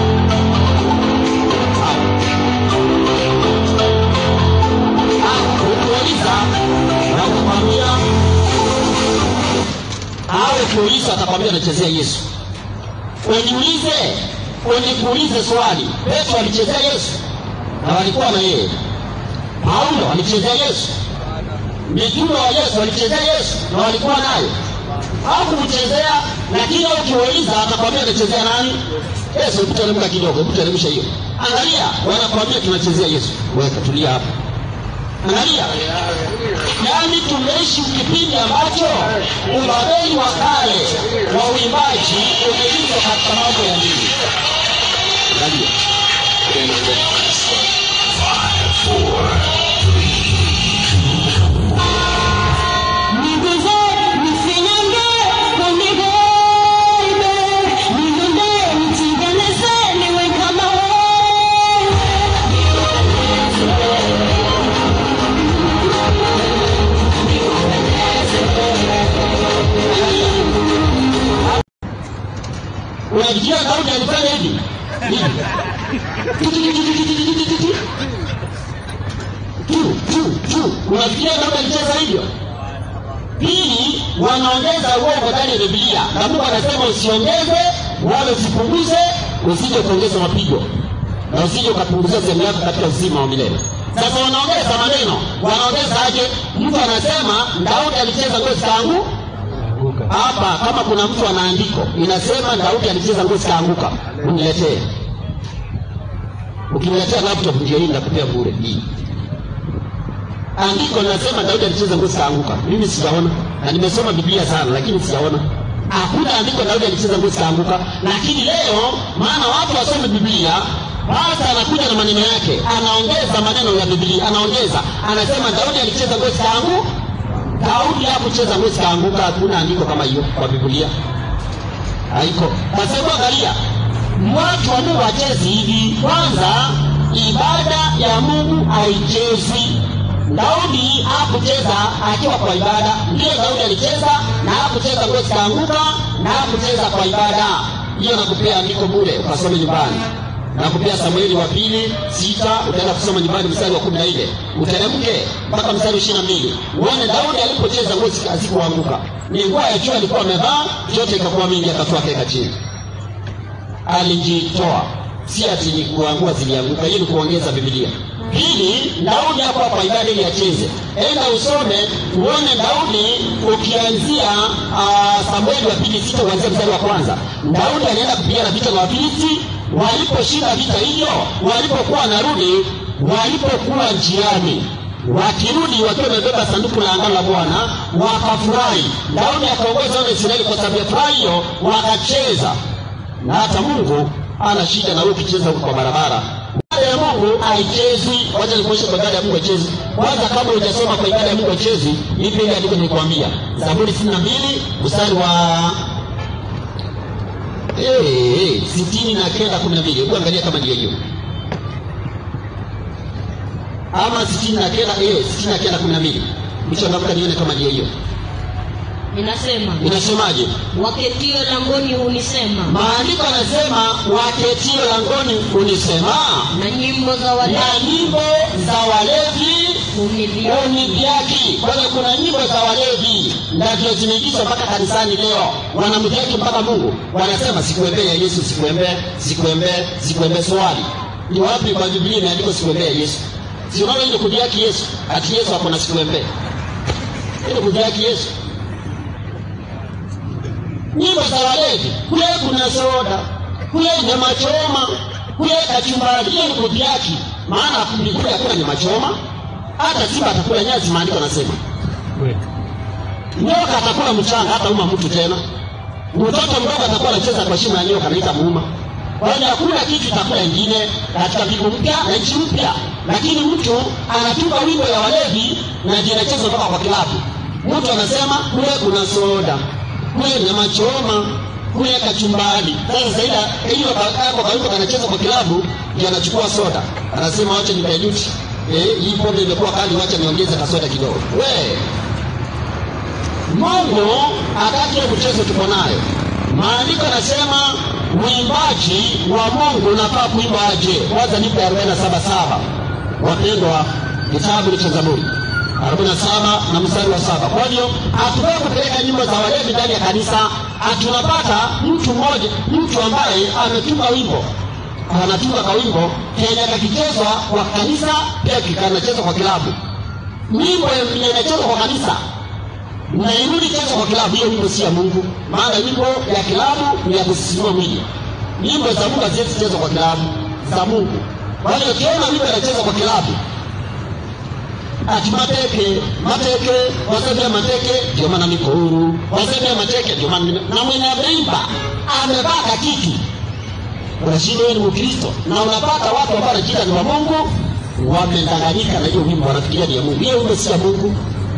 ukiuliza na kukwambia au ukiuliza atakwambia anachezea yesu uniulize unikuulize swali petro alichezea yesu na walikuwa na yeye paulo alichezea yesu mitume wa yesu walichezea yesu na walikuwa naye hakumchezea lakini ukiwauliza atakwambia anachezea nani yesu hebu teremka kidogo hebu teremsha hiyo angalia wanakwambia tunachezea yesu weka tulia hapa angalia yaani tumeishi kipindi ambacho ubabeli wa kale wa uimbaji umeingizwa katika mambo ya dini angalia unajua daudi alifanya hivi hivi tu tu tu unafikiria daudi alicheza hivyo pili wanaongeza uongo ndani ya biblia na mungu anasema usiongeze wala usipunguze usije kuongeza mapigo na usije ukapunguzia sehemu yako katika uzima wa milele sasa wanaongeza maneno wanaongeza aje mtu anasema daudi alicheza ngozi kangu hapa kama kuna mtu ana andiko inasema daudi alicheza ngozi kaanguka uniletee ukiniletea laptop ndio hii nakupea bure hii andiko linasema daudi alicheza ngozi kaanguka mimi sijaona na nimesoma biblia sana lakini sijaona hakuna andiko daudi alicheza ngozi kaanguka lakini leo maana watu wasome biblia basi anakuja na maneno yake anaongeza maneno ya biblia anaongeza anasema daudi alicheza ngozi kaangu daudi hakucheza ngozi kaanguka hakuna andiko kama hiyo kwa biblia haiko kwa sababu angalia watu wa mungu hachezi hivi kwanza ibada ya mungu haichezi daudi hakucheza akiwa kwa ibada ndiyo daudi alicheza na hakucheza ngozi kaanguka na hakucheza kwa ibada hiyo nakupea andiko bure ukasome nyumbani nakupea samueli wa pili sita utaenda kusoma nyumbani mstari wa kumi na nne uteremke mpaka mstari wa ishiri na mbili uone daudi alipocheza ngozi hazikuanguka ni nguo ya juu alikuwa amevaa yote ikakuwa mingi akatoa akaweka chini alijitoa si ati ni kuangua zilianguka hiyo ni kuongeza bibilia pili daudi hapo kwa ibada ili acheze enda usome uone daudi ukianzia uh, samueli wa pili sita kuanzia mstari wa kwanza daudi anaenda kupigana vita na wafilisti waliposhinda vita hivyo walipokuwa wanarudi walipokuwa njiani wakirudi wakiwa wamebeba sanduku la agano la bwana wakafurahi daudi akaongoza wana israeli kwa sababu ya furaha hiyo wakacheza na hata mungu ana shida na wewe ukicheza huko kwa barabara ibada ya mungu haichezi wacha nikuonyeshe kwa ibada ya mungu haichezi kwanza kama hujasoma kwa ibada ya mungu haichezi ipi ile andiko nilikwambia zaburi sitini na mbili mstari wa Eh, eh, sitini na kenda kumi na mbili hebu angalia kama ndio hiyo ama sitini na kenda eh, sitini na kenda kumi na mbili mchangamka nione kama ndio hiyo inasema inasemaje waketio langoni hunisema maandiko yanasema waketio langoni unisema na nyimbo za na walevi nyimbo za walevi hunidhihaki unidhiaki kwa hiyo kuna nyimbo za walevi ndio zimeingizwa mpaka kanisani leo wanamdhiaki mpaka mungu wanasema sikuembee ya yesu sikuembee sikuembee sikuembee swali ni wapi kwa biblia imeandikwa sikuembee ya yesu si unaona ile kudhiaki yesu ati yesu ako na sikuembee ile kudhiaki yesu nyimbo za walevi kule kuna soda kule nyama choma kule kachumbari hiyo ni kudhiaki maana kule hakuna nyama choma hata simba atakula nyasi maandiko anasema nyoka atakula mchanga hata uma mtu tena mtoto mdogo atakuwa anacheza kwa shimo ya nyoka naita muuma kwa hiyo hakuna kitu itakula ingine katika mbingu mpya na nchi mpya lakini mtu anatunga wimbo ya walevi na jinachezwa mpaka kwa kilabu mtu anasema kule kuna soda kule nyama choma kule kachumbari sasa zaida hiyo kako kawimbo kanacheza kwa kilabu ndio anachukua soda anasema wacha nimejuti eh, hii pombe imekuwa kali wacha niongeze kasoda kidogo we mungu hataki hiyo mchezo tuko nayo maandiko yanasema uimbaji wa mungu unafaa kuimba aje kwanza nipe arobaini na saba saba wapendwa kitabu cha zaburi arobaini na saba na mstari wa saba kwa hiyo hatufai kupeleka nyimbo za walevi ndani ya kanisa hatunapata mtu mmoja mtu ambaye ametunga wimbo anatunga kawimbo kenye kakichezwa kwa kanisa pia kikanachezwa kwa kilabu nyimbo inachezwa kwa kanisa na irudi chezwa kwa kilabu hiyo wimbo si ya mungu maana wimbo ya kilabu ni ya kusisimua mwili nyimbo za mungu haziwezi chezwa kwa kilabu za mungu kwa hiyo ukiona wimbo inachezwa kwa kilabu ati mateke mateke wasebea mateke ndio maana niko huru wasebea mateke ndio maana nime- na mwenye ameimba amevaa kakiki unashinda wewe ni mkristo na unapata watu ambao wanajiita ni wa mungu wamedanganyika na hiyo wimbo wanafikiria ni ya mungu hiyo wimbo si ya mungu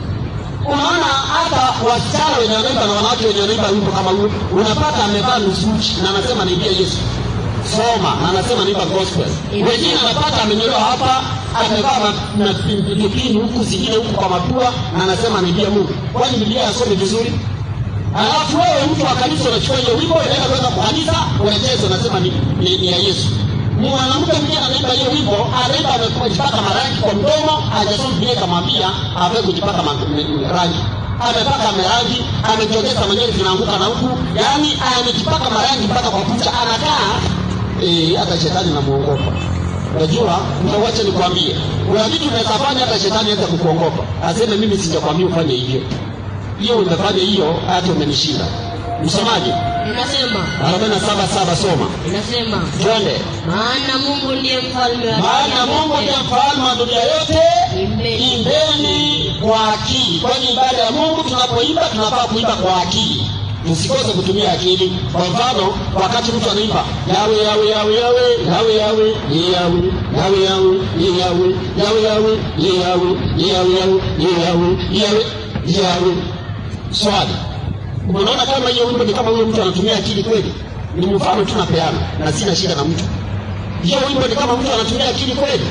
unaona hata wasichana wenye wanaimba na wanawake wenye wanaimba wimbo kama huu unapata amevaa nusu uchi na anasema naibia yesu soma na anasema naimba gospel wengine anapata amenyolewa hapa amevaa ma- na pilipili huku zingine huku kwa mapua na anasema naibia mungu kwani biblia yasome vizuri alafu wewe mtu wa kanisa unachukua hiyo wimbo unaenda kwenda kwa kanisa unacheza unasema ni, ni, ni ya yesu mwanamke mwingine anaimba hiyo wimbo anaimba amejipaka marangi kwa mdomo hajasoma biblia ikamwambia avae kujipaka ma- m- rangi amepaka marangi amejongeza manywele zinaanguka na huku yaani amejipaka marangi mpaka kwa kucha anakaa eh, hata shetani namuogopa unajua wacha nikwambie kuna vitu unaweza fanya hata shetani aweza kukuogopa aseme mimi sijakwambia ufanye hivyo hiyo umefanya hiyo hata umenishinda msomaji inasema arobaini na saba saba soma inasema twende maana mungu ndiye mfalme wa maana dunia mungu yote. ndiye mfalme wa dunia yote Imbeni. imbeni kwa akili kwani ibada ya mungu tunapoimba tunafaa kuimba kwa akili tusikose kutumia akili kwa mfano wakati mtu anaimba yawe yawe yawe yawe yawe yawe ye yawe yawe yawe ye yawe yawe yawe ye yawe ye yawe yawe ye yawe ye yawe ye yawe swali unaona kama hiyo wimbo ni kama huyo mtu anatumia akili kweli ni mfano tu napeana na sina shida na mtu hiyo wimbo ni kama mtu anatumia akili kweli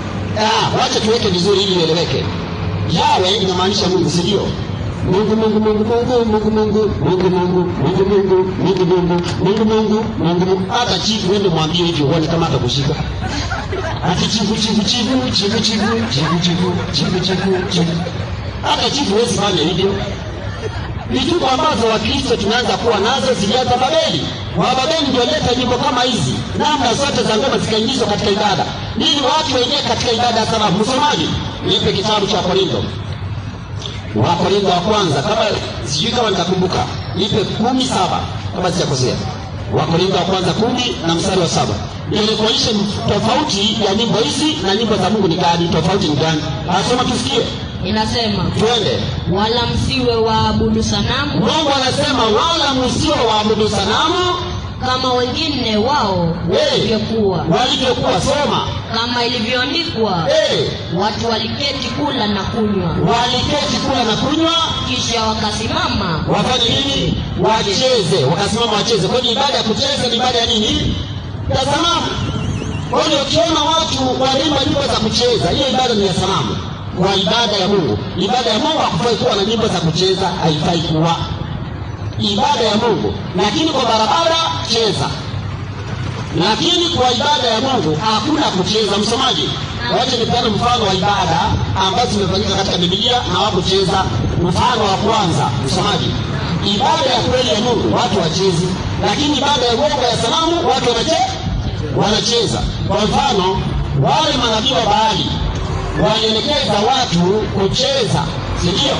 ah, wacha tuweke vizuri ili ieleweke yawe inamaanisha mungu si ndio mungu mungu mungu mungu mungu mungu mungu mungu mungu mungu mungu mungu mungu mungu mungu mungu hata chifu wende mwambie hivyo uone kama atakushika ati chifu chifu chifu chifu chifu chifu chifu chifu chifu chifu hata chifu huwezi fanya hivyo vituko ambazo wakristo tumeanza kuwa nazo zilianza babeli wababeli ndio leta nyimbo kama hizi namna zote za ngoma zikaingizwa katika ibada ili watu waingie katika ibada ya sarafu msomaji nipe kitabu cha korintho wakorintho wa kwanza kama sijui kama nitakumbuka nipe kumi saba kama sijakosea wakorintho wa kwanza kumi na mstari wa saba ili kuonyesha tofauti ya nyimbo hizi na nyimbo za mungu ni gani tofauti ni gani asoma tusikie inasema twende wala msiwe waabudu sanamu mungu anasema wala msio waabudu sanamu kama wengine wao Hey. walivyokuwa walivyokuwa soma kama ilivyoandikwa hey. watu waliketi kula na kunywa waliketi kula na kunywa kisha wakasimama wafanye nini wacheze wakasimama wacheze kwani ibada ya kucheza ni ibada ya nini ya sanamu kwa hiyo ukiona watu wanaimba nyimbo za kucheza hiyo ibada ni ya sanamu kwa ibada ya mungu ibada ya mungu hakufai kuwa na nyimbo za kucheza haifai kuwa ibada ya mungu lakini kwa barabara cheza lakini kwa ibada ya mungu hakuna kucheza msomaji wache nipeane mfano wa ibada ambazo zimefanyika katika bibilia na wakucheza mfano wa kwanza msomaji ibada ya kweli ya mungu watu wachezi lakini ibada ya uongo ya sanamu watu wanache wanacheza kwa mfano wale manabii wa baali walielekeza watu kucheza sindio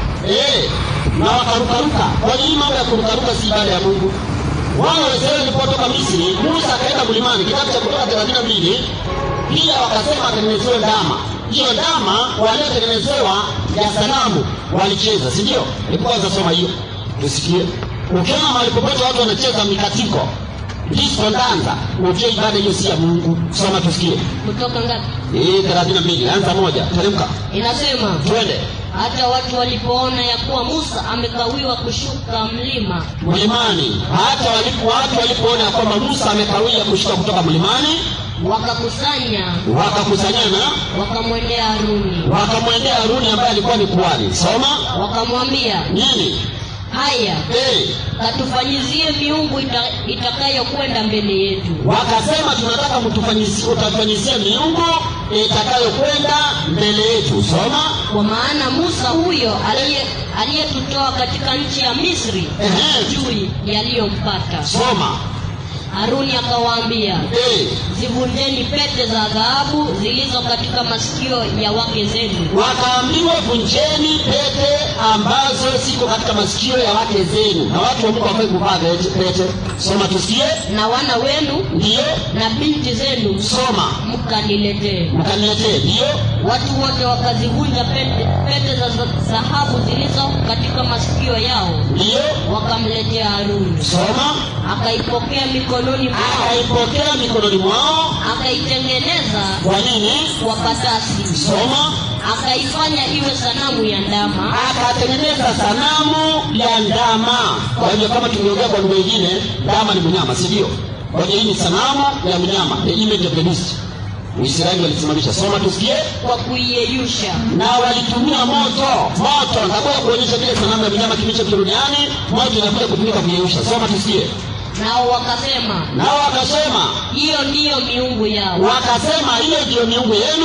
e, na wakarukaruka kwa nini mambo ya kurukaruka si ibada ya mungu wana wa Israeli walipotoka Misri, Musa akaenda mlimani, kitabu cha Kutoka thelathini na mbili. Pia wakasema atengenezewe ndama. Hiyo ndama waliotengenezewa ya sanamu walicheza, si ndio? Hebu kwanza soma hiyo tusikie. Ukiona mahali popote watu wanacheza mikatiko, disco, ndanza, ujue ibada hiyo si ya Mungu. Soma tusikie. kutoka ngapi Hii thelathini na mbili, anza moja, teremka, inasema twende hata watu walipoona ya kuwa musa amekawiwa kushuka mlima mlimani. Hata walipo watu walipoona ya kwamba Musa amekawia kushuka kutoka mlimani, wakakusanya wakakusanyana wakamwendea haruni wakamwendea Haruni ambaye alikuwa ni kuhani. Soma wakamwambia nini? haya Eh, katufanyizie miungu ita, itakayokwenda mbele yetu wakasema tunataka mtufanyizie, utafanyizie miungu itakayokwenda mbele yetu. Soma kwa maana musa huyo aliye- aliyetutoa katika nchi ya misri Ehe. juu yaliyompata soma. haruni akawaambia Eh, zivunjeni pete za dhahabu zilizo katika masikio ya wake zenu wakaambiwa vunjeni pete ambazo ziko katika masikio ya wake zenu, na watu wa Mungu wafai kuvaa pete. pete. Soma tusikie. na wana wenu Ndiyo, na binti zenu soma mkaniletee mkaniletee. Ndiyo, watu wote wakazivunja pete, pete za za- dhahabu zilizo katika masikio yao ndiyo, wakamletea haruni soma. akaipokea mikononi mwao Akaipokea mikononi mwao. akaitengeneza Kwa nini? kwa patasi Soma. akaifanya iwe sanamu ya ndama akatengeneza sanamu ya ndama. Kwa hivyo kama tumeongea kwa lugha nyingine, ndama ni mnyama, si ndio? Kwa hiyo hii ni sanamu ya mnyama, the image of the beast. Uisraeli walisimamisha. Soma tusikie. kwa kuiyeyusha Na walitumia moto, moto. Nitakuja kuonyesha vile sanamu ya mnyama kilicho duniani, moto inakuja kutumika kuyeyusha. Soma tusikie. nao wakasema Nao wakasema, hiyo ndiyo miungu yao wakasema hiyo ndiyo miungu yenu.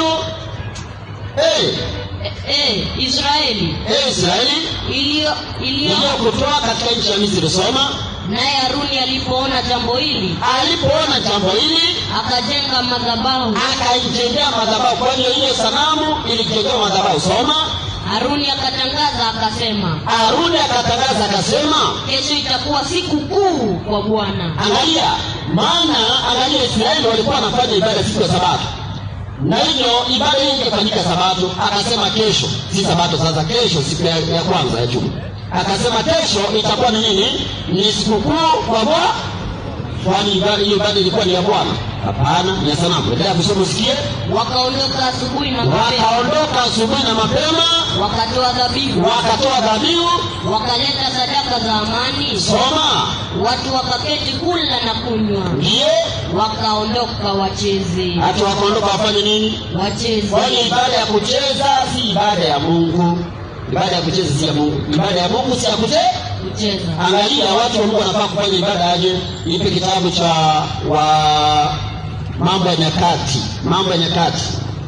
Hey, e, e, israeli hey Israeli iliyo iliyo iliyokutoa katika nchi ya Misri. Soma. naye haruni alipoona jambo hili alipoona jambo hili akajenga madhabahu akaijengea madhabahu. Kwa hiyo hiyo sanamu ilijengewa madhabahu. Soma. haruni akatangaza akasema Haruni akatangaza akasema, kesho itakuwa siku kuu kwa bwana angalia, maana angalia, Israeli walikuwa wanafanya ibada siku ya Sabato, na hivyo ibada hii ingefanyika Sabato. Akasema kesho, si Sabato sasa, kesho siku ya, ya kwanza ya juma. Akasema kesho itakuwa ni nini? Ni sikukuu kwa Bwana. Kwani ibada- hiyo ibada ilikuwa ni ya Bwana? Hapana, ni ya sanamu. Endelea kusoma usikie. wakaondoka asubuhi na mapema wakaondoka asubuhi na mapema wakatoa dhabihu wakatoa dhabihu wakaleta sadaka za amani soma watu wakaketi kula na kunywa ndiyo wakaondoka wacheze hata wakaondoka wafanye nini wacheze kwani ibada ya kucheza si ibada ya mungu ibada ya kucheza si ya mungu ibada ya mungu si ya kucheza kucheza angalia watu wa mungu wanafaa kufanya ibada aje ipe kitabu cha wa mambo ya nyakati mambo ya nyakati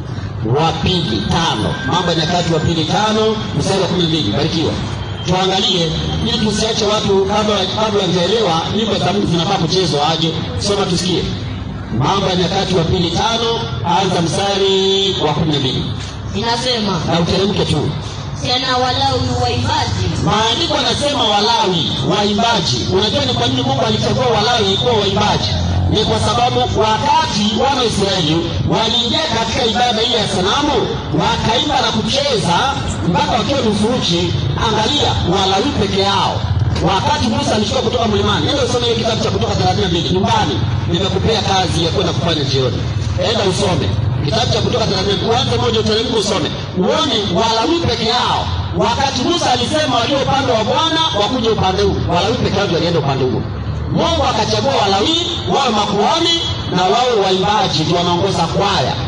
wa pili tano mambo ya nyakati wa pili tano mstari wa kumi na mbili barikiwa tuangalie ili tusiache watu kabla kabla hajaelewa nyimbo za mungu zinafaa kuchezwa aje soma tusikie mambo ya nyakati wa pili tano anza mstari wa kumi na mbili inasema na uteremke tu tena walawi waimbaji maandiko yanasema walawi waimbaji unajua ni kwa nini mungu alichagua walawi kuwa waimbaji ni kwa sababu wakati wana israeli waliingia katika ibada hii ya sanamu wakaimba na kucheza mpaka wakiwa nusu uchi angalia walawi peke yao wakati musa alishuka kutoka mlimani enda usome hiyo kitabu cha kutoka thelathini na mbili nyumbani nimekupea kazi ya kwenda kufanya jioni enda usome kitabu cha kutoka thelathini uanze moja uteremke usome uone walawi peke yao wakati musa alisema walio upande wa bwana wakuja upande huu walawi peke yao ndio walienda upande huo mungu akachagua walawi wawe makuhani na wawe waimbaji ndio wanaongoza kwaya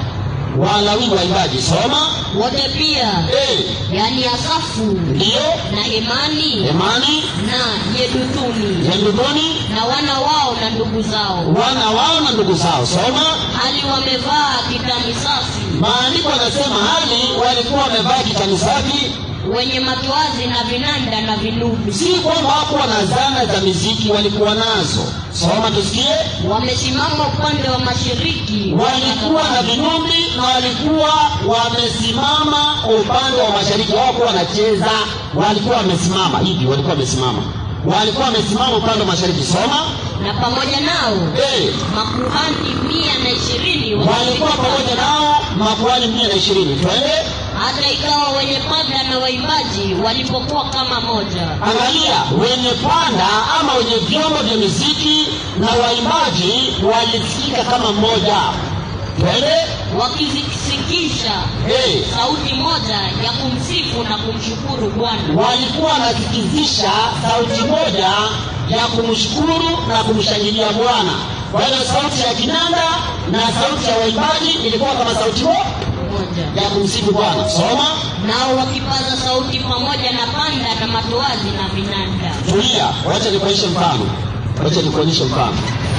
walawi waimbaji soma wote pia eh, yani asafu ndiyo na hemani emani na yedutuni yendudoni na wana wao na ndugu zao wana wao na ndugu zao soma hali wamevaa kitani safi maandiko yanasema hali walikuwa wamevaa kitani safi wenye matoazi na vinanda na vinubi si kwamba hakuwa na zana za miziki walikuwa nazo soma tusikie wamesimama upande wa mashariki walikuwa na vinumbi na walikuwa wamesimama upande wa mashariki hawakuwa wanacheza walikuwa wamesimama hivi walikuwa wamesimama walikuwa wamesimama upande wa mashariki soma na pamoja nao hey, makuhani mia na ishirini walikuwa pamoja nao makuhani mia na ishirini twende hata ikawa wenye panda na waimbaji walipokuwa kama moja angalia wenye panda ama wenye vyombo vya muziki na waimbaji walisikika kama mmoja twende wakizisikisha hey. sauti moja ya kumsifu na kumshukuru bwana walikuwa wanasikizisha sauti moja ya kumshukuru na kumshangilia bwana kwa hiyo sauti ya kinanda na sauti ya waimbaji ilikuwa kama sauti mo moja ya kumsifu bwana soma nao wakipaza sauti pamoja na panda na matoazi na vinanda tulia wacha nikuonyeshe mfano wacha nikuonyeshe mfano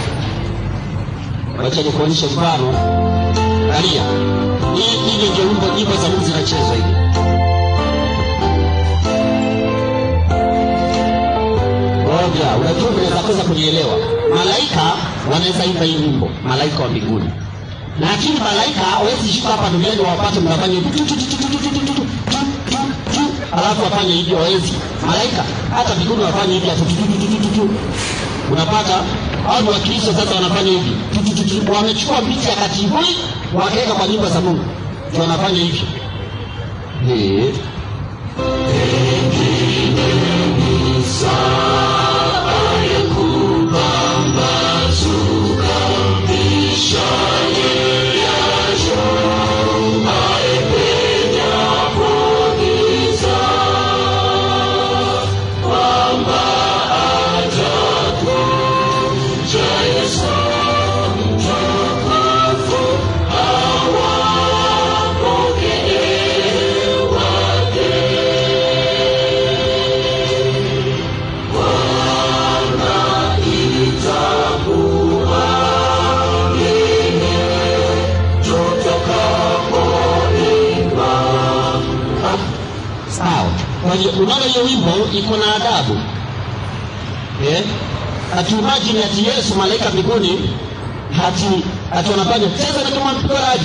wacha nikuonyeshe mfano angalia hii hivi ndio wimbo nyimbo za mungu zinachezwa hivi moja unajua unaweza kosa kunielewa malaika wanaweza imba hii wimbo malaika wa mbinguni lakini malaika hawezi shuka hapa duniani wapate mnafanya hivi tu, tu, tu, tu, tu, tu, tu, tu, tu, tu, tu, tu, alafu wafanye hivyo hawezi malaika hata mbinguni wafanye hivi atu, tu, tu, tu, tu, tu, tu. unapata au ni wakristo sasa wanafanya hivi Tu, tu, tu, tu. wamechukua picha ya katibui wakaweka kwa nyumba za mungu ndio wanafanya hivyo Eh. sawa kwa hiyo unaona hiyo wimbo iko na adabu eh? ati imagine ati yesu malaika mbinguni hati ati wanafanya cheza na kama mpigoraji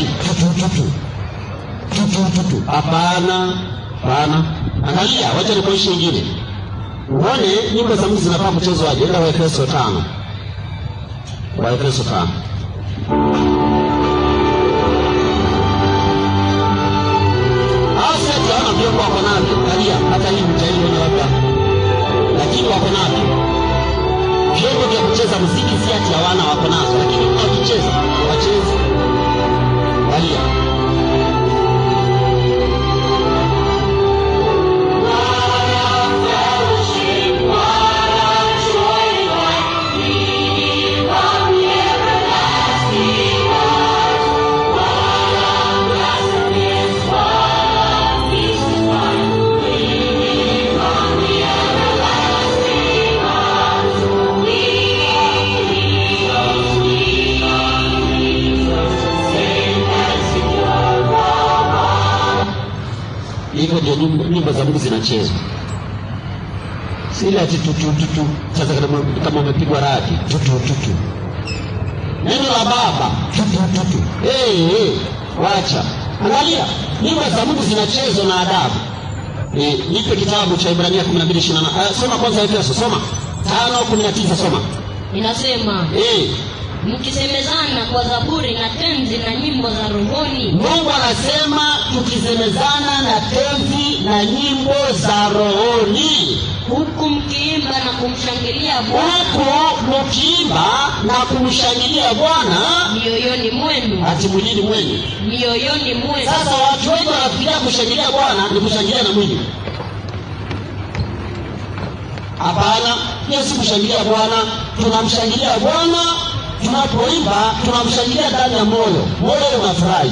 tutututu hapana hapana angalia wacha nikuishi ingine uone nyimbo za mungu zinafaa kuchezwaje enda waefeso tano waefeso tano hao si ati hawana vyombo wako navyo angalia hata hii mtaiona labda lakini wako navyo vyombo vya kucheza muziki si ati hawana wako nazo lakini wakicheza wachezi angalia hivyo ndio nyimbo, nyimbo za mungu zinachezwa sile ati tutututu sasa kama, kama umepigwa radi tutututu neno la baba tutututu hey, hey, wacha angalia nyimbo za mungu zinachezwa na adabu e, nipe kitabu cha ibrania 12 uh, soma kwanza efeso soma tano kumi na tisa soma inasema e, mkisemezana kwa zaburi na tenzi na nyimbo za rohoni mungu anasema tukisemezana na tenzi na nyimbo za rohoni huku mkiimba na kumshangilia bwana huku mkiimba na kumshangilia bwana mioyoni mwenu ati mwilini mwenyu mioyoni mwenu sasa watu wengi wanafikiria kushangilia bwana ni kushangilia na mwili hapana hiyo si kushangilia bwana tunamshangilia bwana tunapoimba tunamshangilia ndani ya moyo moyo unafurahi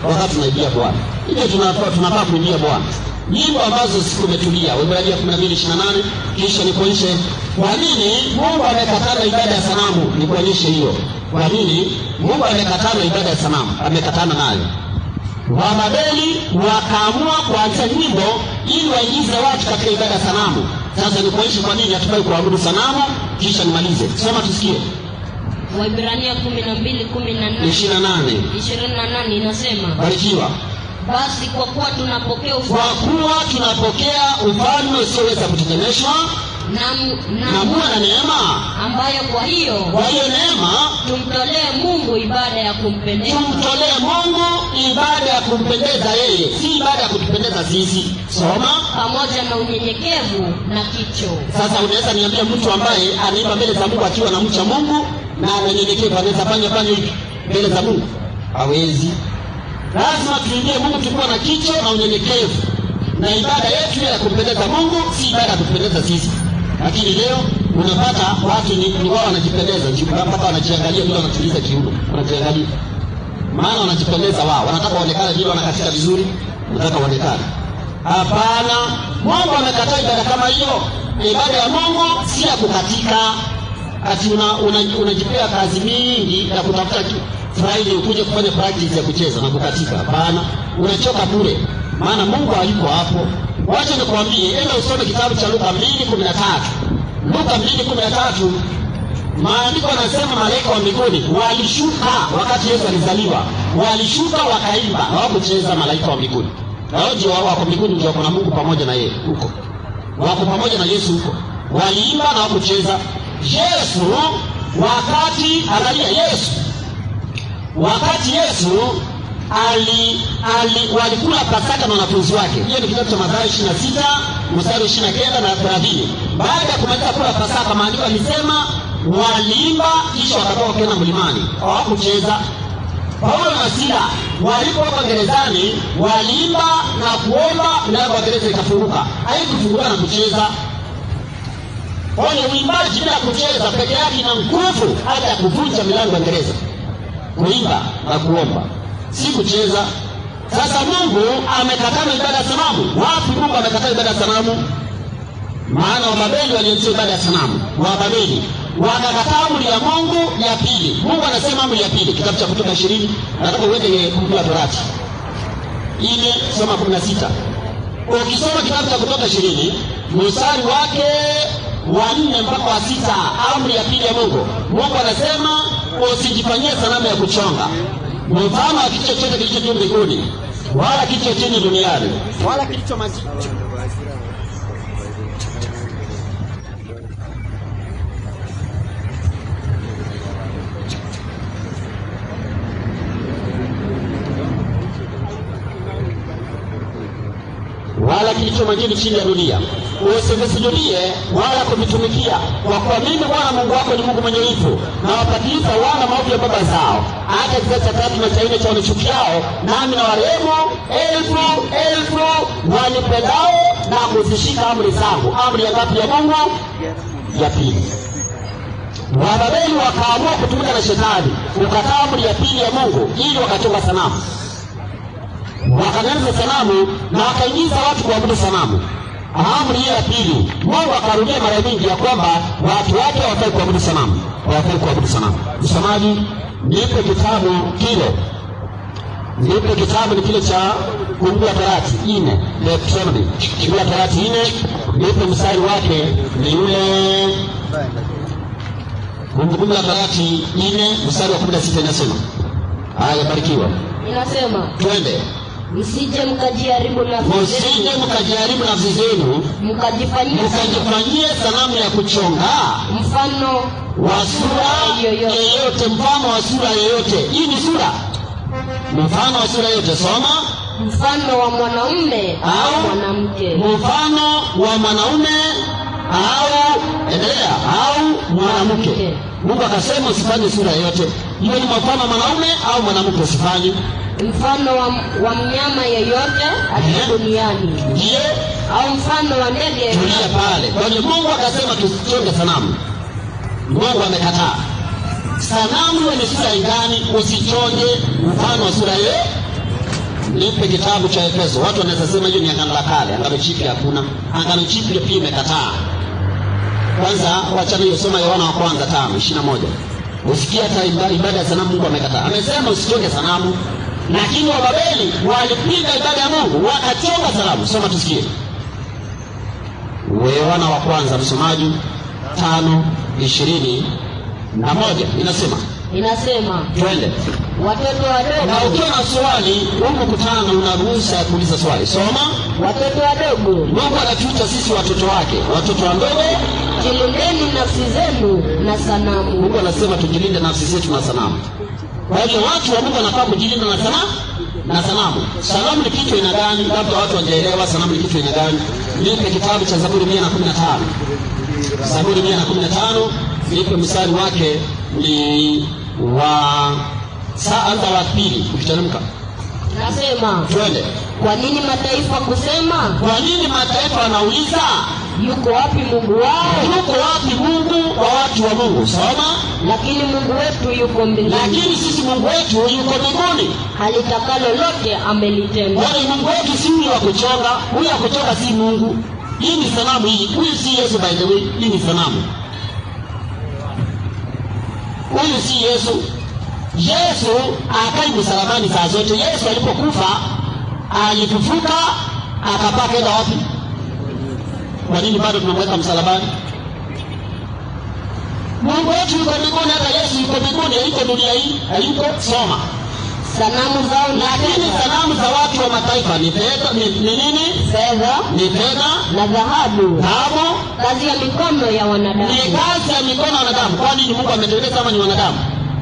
wakati tunaibia Bwana. Hivyo tunafaa tunafaa kuibia Bwana nyimbo ambazo zikumetulia. Waebrania 12:28 kisha nikuonyeshe kwa nini Mungu amekatana ibada ya sanamu. Nikuonyeshe hiyo kwa nini Mungu amekatana ibada ya sanamu, amekatana nayo. Wababeli wakaamua kuanzisha nyimbo ili waingize watu katika ibada ya sanamu. Sasa nikuonyeshe kwa nini hatufai kuabudu sanamu, kisha nimalize. Soma tusikie. Waibrania kumi na mbili kumi na nane 28 ishirini na nane inasema barikiwa basi kwa kuwa tunapokea kwa ufalme kuwa tunapokea ufalme usioweza kutetemeshwa na, na na muwe na neema. ambayo kwa hiyo Kwa hiyo neema tumtolee Mungu ibada ya kumpendeza tumtolee Mungu ibada ya kumpendeza yeye, si ibada ya kutupendeza sisi. Soma pamoja na unyenyekevu na kicho. sasa. Unaweza niambia mtu ambaye anaimba mbele za Mungu akiwa na mcha Mungu na ananyenyekevu anaweza fanya fanya hivi mbele za Mungu? Hawezi. Lazima tuingie Mungu tukiwa na kicho na unyenyekevu, na ibada yetu iwe ya kumpendeza Mungu, si ibada ya kutupendeza sisi. Lakini leo unapata watu ni, ni wao wanajipendeza, nji- mpaka wanajiangalia vile wanatuliza kiuno, wanajiangalia maana wanajipendeza wao, wanataka waonekane vile wanakatika vizuri, wanataka waonekane. Hapana, Mungu amekataa ibada kama hiyo. Ibada ya Mungu si ya kukatika, ati una, una, unajipea kazi mingi ya kutafuta ki- Friday ukuje kufanya practice ya kucheza na kukatika. Hapana, unachoka bure, maana Mungu hayuko hapo. Wacha nikwambie, enda usome kitabu cha Luka 2:13. Luka 2:13 Maandiko yanasema malaika wa mbinguni walishuka wakati Yesu alizaliwa, walishuka wakaimba, hawakucheza. Malaika wa mbinguni hao ndio wao wako mbinguni, ndio wako na Mungu pamoja na yeye huko, wako pamoja na Yesu huko, waliimba na hawakucheza. Yesu wakati, angalia Yesu wakati Yesu ali, ali walikula Pasaka na wanafunzi wake. Hiyo ni kitabu cha Mathayo 26 mstari 29 na 30. Baada ya kumaliza kula Pasaka, maandiko yalisema waliimba, kisha wakatoka kwenda mlimani, hawakucheza. Paulo na Sila walipokuwa gerezani waliimba na kuomba, milango ya gereza ikafunguka. Haikufunguka na kucheza. Kwa hiyo uimbaji bila kucheza peke yake ina nguvu hata ya kuvunja milango ya gereza kuimba na kuomba, si kucheza. Sasa Mungu amekatana ibada ya sanamu. Wapi Mungu amekataa ibada ya sanamu? Maana Wababeli walianzisha ibada ya sanamu, Wababeli wakakataa amri ya Mungu ya pili. Mungu anasema amri ya pili, kitabu cha Kutoka ishirini. Nataka uende Kumbukumbu la Torati ile soma kumi na sita. Ukisoma kitabu cha Kutoka ishirini mstari wake wa nne mpaka wa sita, amri ya pili ya Mungu, Mungu anasema usijifanyie sanamu ya kuchonga mfano wa kitu chochote kilicho juu mbinguni wala kitu chini duniani wala kilicho majini wala kilicho majini chini ya dunia. Usivisujudie wala kuvitumikia, kwa kuwa mimi Bwana Mungu wako ni Mungu mwenye wivu, na wapatiliza wana maovu ya baba zao, hata kizazi cha tatu na cha nne cha wanichukiao, nami na warehemu elfu elfu wanipendao na kuzishika amri zangu. Amri ya ngapi ya Mungu? Ya pili. Wababeli wakaamua kutumika na shetani, kukataa amri ya pili ya Mungu ili wakachonga sanamu wakatengeneza sanamu na wakaingiza watu kuabudu sanamu. Amri hiyo ya pili, Mungu akarudia mara nyingi ya kwamba watu wake hawafai kuabudu sanamu, hawafai kuabudu sanamu. Msomaji, nipe kitabu kile, nipe kitabu ni kile cha Kumbukumbu la Torati nne, Deuteronomy, Kumbukumbu la Torati nne, nipe mstari wake ni ule Kumbukumbu la Torati nne mstari wa kumi na sita inasema haya, barikiwa, inasema twende msije mkajiharibu nafsi Msije zenu mkajaribu nafsi zenu mkajifanyia mkajifanyie sanamu ya kuchonga mfano wa sura yoyote yeyote, mfano wa sura yeyote. Hii ni sura, mfano wa sura yeyote. Soma, mfano wa mwanaume Au au mwanamke mfano wa mwanaume au endelea, au mwanamke. Mungu akasema usifanye sura yeyote. Hiyo ni mfano wa mwanaume au mwanamke, usifanye. mfano wa, wa mnyama yeyote aliye Eh. duniani Ndiyo au mfano wa ndege tulia pale. Kwa hiyo Mungu akasema tusichonge sanamu. Mungu amekataa. Sanamu iwe ni sura gani, usichonge mfano wa sura ye nipe kitabu cha Efeso. Watu wanaweza sema hiyo ni agano la kale, agano jipya hakuna. Agano jipya pia imekataa. Kwanza wachana hiyo, soma Yohana wa kwanza tano ishirini na moja usikia hata ibada, ibada ya sanamu Mungu amekataa. Amesema usichonge sanamu, lakini Wababeli walipinga ibada ya Mungu wakachonga sanamu. Soma tusikie. Yohana wa kwanza, msomaji, tano ishirini na moja inasema inasema twende watoto na wadogo ukiwa na swali huu mkutano una ruhusa ya kuuliza swali soma watoto wadogo mungu anatuita sisi watoto wake watoto wadogo jilindeni nafsi zenu na sanamu mungu anasema tujilinde nafsi zetu na sanamu kwa hivyo watu wa mungu wanafaa kujilinda na sanamu na sanamu sanamu ni kitu aina gani labda watu wajaelewa sanamu ni kitu aina gani nipe kitabu cha zaburi mia na kumi na tano zaburi mia na kumi na tano nipe mstari wake ni wa saa anza wa pili ukiteremka nasema twende kwa nini mataifa kusema kwa nini mataifa wanauliza yuko wapi mungu wao yuko wapi mungu wa watu wa mungu soma lakini mungu wetu yuko mbinguni lakini sisi mungu wetu yuko mbinguni halitakalo lote amelitenda wale mungu wetu si huyu wa kuchonga huyu wa kuchonga si mungu hii ni sanamu hii huyu si yesu by the way hii ni sanamu huyu si yesu yesu akai msalabani saa zote yesu alipokufa alifufuka akapaa kenda wapi kwa nini bado tunamweka msalabani mungu wetu yuko mbinguni hata yesu yuko mbinguni hayuko dunia hii hayuko soma sanamu zao ni lakini fedha sanamu za watu wa mataifa ni fedha ni, ni nini fedha ni fedha na dhahabu dhahabu kazi ya mikono ya ni wanadamu kazi ya mikono ya wanadamu kwani ni mungu ametengeneza ama ni wanadamu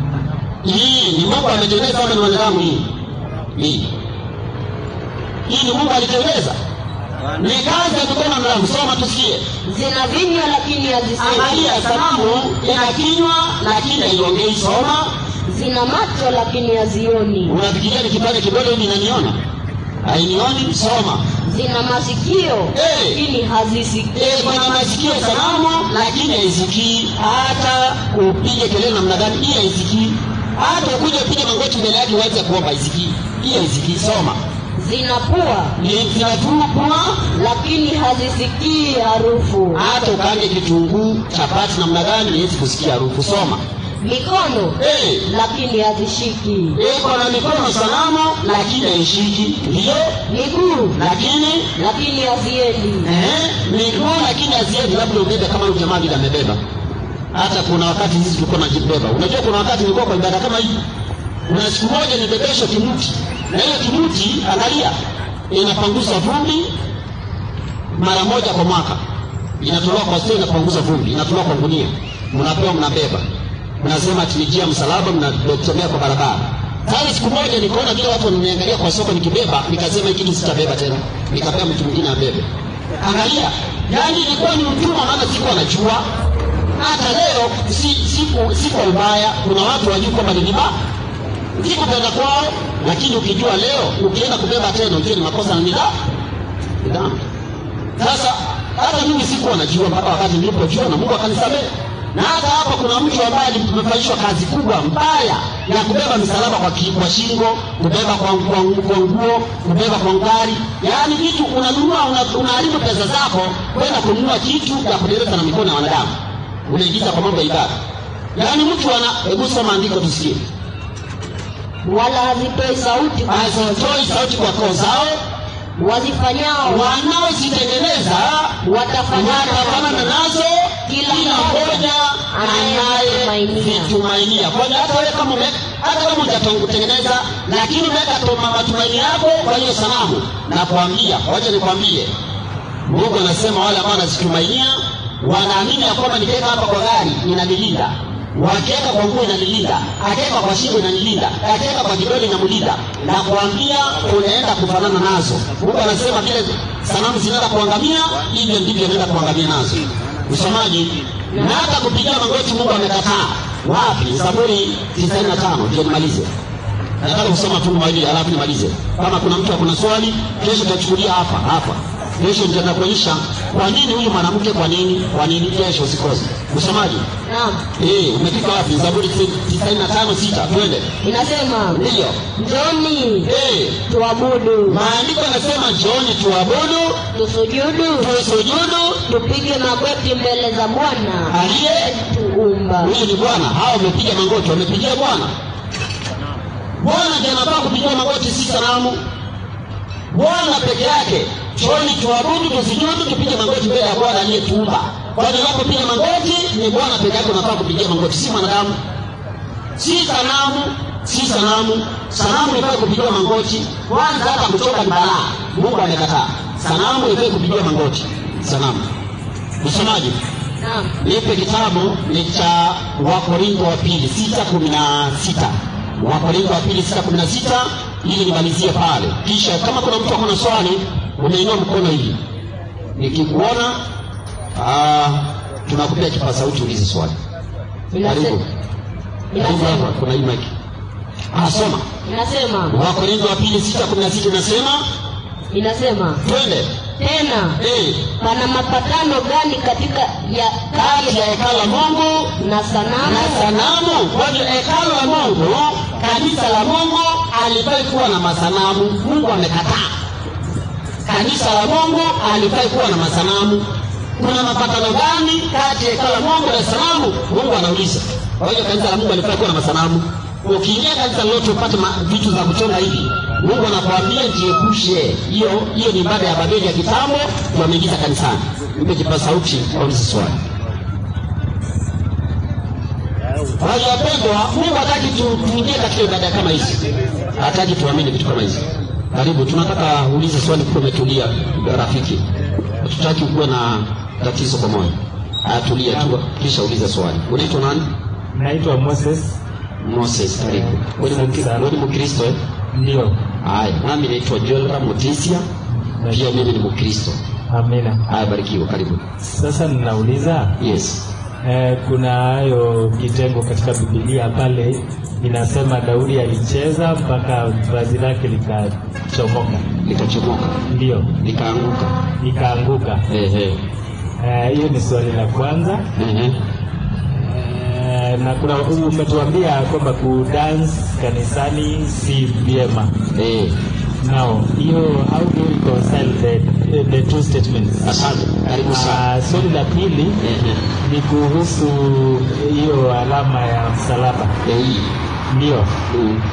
hii ni mungu ametengeneza ama ni wanadamu hii hii hii ni mungu alitengeneza ni kazi ya mikono ya wanadamu soma tusikie zina vinywa lakini hazisemi angalia sanamu ina kinywa lakini haiongei soma zina macho lakini hazioni unafikiria nikipande kidole hivi inaniona hainioni soma zina masikio Eh. lakini hazisikii Eh, kuna masikio sanamu lakini haisikii hata upige kelele namna gani hii haisikii hata ukuje upige magoti mbele yake uweze kuomba haisikii hii haisikii soma zina pua ni zinatupwa lakini hazisikii harufu hata ukaange kitunguu chapati namna gani haiwezi kusikia harufu soma mikono Eh, lakini hazishiki iko na mikono sanamu lakini haishiki ndiyo miguu lakini lakini haziendi Eh, miguu lakini haziendi, labda ubebe kama huyu jamaa vile amebeba. Hata kuna wakati sisi tulikuwa tunajibeba. Unajua, kuna wakati nilikuwa kwa ibada kama hii, kuna siku moja nibebeshwa kimuti, na hiyo kimuti, angalia, inapanguza vumbi mara moja kwa mwaka, inatolewa kwa stoo, inapanguza vumbi, inatolewa kwa gunia, mnapewa, mnabeba, mnasema ati ni njia ya msalaba, mnatembea kwa barabara. Sasa siku moja nikaona vile watu wananiangalia kwa soko nikibeba, nikasema hiki kitu sitabeba tena, nikapea mtu mwingine abebe. Angalia, yani ilikuwa ni utumwa, maana sikuwa najua. Hata leo si, siku, si kwa ubaya, kuna watu wajui kwamba ni vibaya, si kupenda kwao, lakini ukijua leo, ukienda kubeba tena, ujue ni makosa na ni dhambi. Ni dhambi. Sasa hata mimi sikuwa najua mpaka wakati nilipojua na Mungu akanisamehe. Na hata hapa kuna mtu ambaye alimefanyishwa kazi kubwa mbaya ya kubeba misalaba kwa, ki, kwa shingo, kubeba kwa, kwa, kwa nguo, kubeba kwa ngari, yaani vitu unanunua, una- unaharibu pesa zako kwenda kununua kitu ya kudereza na mikono ya wanadamu, unaingiza kwa mambo ya ibada. Yaani mtu ana, hebu soma andiko tusikie, wala hazitoi sauti hazitoi sauti kwa koo zao, wazifanyao wanaozitengeneza watafanana watafanana nazo Kila kila mmoja anayevitumainia. Kwa hiyo hata wewe kama ume- hata kama hujatengeneza, lakini umeweka tu matumaini yako kwa hiyo sanamu, nakwambia, wacha nikwambie, Mungu anasema wale ambao wanazitumainia wanaamini ya kwamba nikiweka hapa kwa gari inanilinda, wakiweka kwa nguo inanilinda, akiweka kwa shingo inanilinda, akiweka kwa kidole inamlinda. Na kuambia unaenda kufanana nazo. Mungu anasema vile sanamu zinaenda kuangamia, hivyo ndivyo inaenda kuangamia nazo. Msomaji, na hata kupigia magoti Mungu amekataa. Wapi? Zaburi 95 ndio nimalize. Nataka kusoma tu mawili alafu nimalize. Kama kuna mtu akuna swali, kesho tutachukulia hapa hapa. kesho nitaenda kuonyesha kwa nini huyu mwanamke kwa nini kwa nini kesho usikose usomaji naam eh umefika wapi zaburi 95 sita twende inasema ndio njoni eh tuabudu maandiko yanasema jioni tuabudu tusujudu tusujudu tupige magoti mbele za bwana aliye tuumba huyu ni bwana hawa wamepiga magoti wamepigia bwana bwana ndiye anafaa kupigia magoti si sanamu bwana peke yake choni tuabudu tusijudu tupige magoti mbele ya bwana aliyetuumba kwani unapopiga magoti ni bwana peke yake unafaa kupigia magoti si mwanadamu si sanamu si sanamu sanamu ifai kupigiwa magoti kwanza hata kuchoka ni balaa mungu amekataa sanamu ifai kupigiwa magoti sanamu msomaji naam nipe kitabu ni cha wakorintho wa pili sita kumi na sita wakorintho wa pili sita kumi na sita ili nimalizie pale kisha kama kuna mtu akona swali unainua mkono hivi nikikuona ah, tunakupea kipa sauti ulize swali karibu Inase- karibu hapa inasema kuna hii mic anasoma inasema wakorintho wa pili sita kumi na sita inasema inasema twende tena eh, pana mapatano gani katika ya kati ya hekalo la mungu na na sanamu sanamu kwani hekalo la mungu kanisa la mungu alifai kuwa na masanamu mungu amekataa kanisa la mungu alifai kuwa na masanamu kuna mapatano gani kati ya hekalo la mungu na sanamu mungu anauliza kwa hiyo kanisa la mungu alifai kuwa na masanamu ukiingia kanisa lolote upate ma- vitu za kuchonga hivi mungu anakuambia jiepushe hiyo hiyo ni ibada ya babeli ya kitambo ndio ameingiza kanisani mpe kipa sauti aulize swali Kwa hiyo wapendwa, Mungu hataki tu- tuingie katika ibada kama hizi, hataki tuamini vitu kama hizi. Karibu, tunataka uulize swali kuwa umetulia, rafiki. Hatutaki ukuwe na tatizo kwa moyo. Haya, tulia tu, kisha ulize swali. Unaitwa nani? naitwa Moses Moses, karibu. Wewe ni Mkri- wewe ni Mkristo eh? ndio Haya, nami naitwa Joel Ramotisia, pia mimi ni Mkristo. amina Haya, barikiwa, karibu. sasa ninauliza Yes. eh, kuna hayo kitengo katika bibilia pale inasema daudi alicheza mpaka vazi lake likachomoka Likachomoka, ndio likaanguka. ikaanguka Ehe. Eh, hiyo ni swali la kwanza Ehe. Eh, na kuna umetuambia kwamba kudance kanisani si vyema Eh. now hiyo how do you reconcile the, the two statements Asante. Karibu sana. Ah, swali la pili Ehe. ni kuhusu hiyo alama ya msalaba Eh, hii. ndio Mm.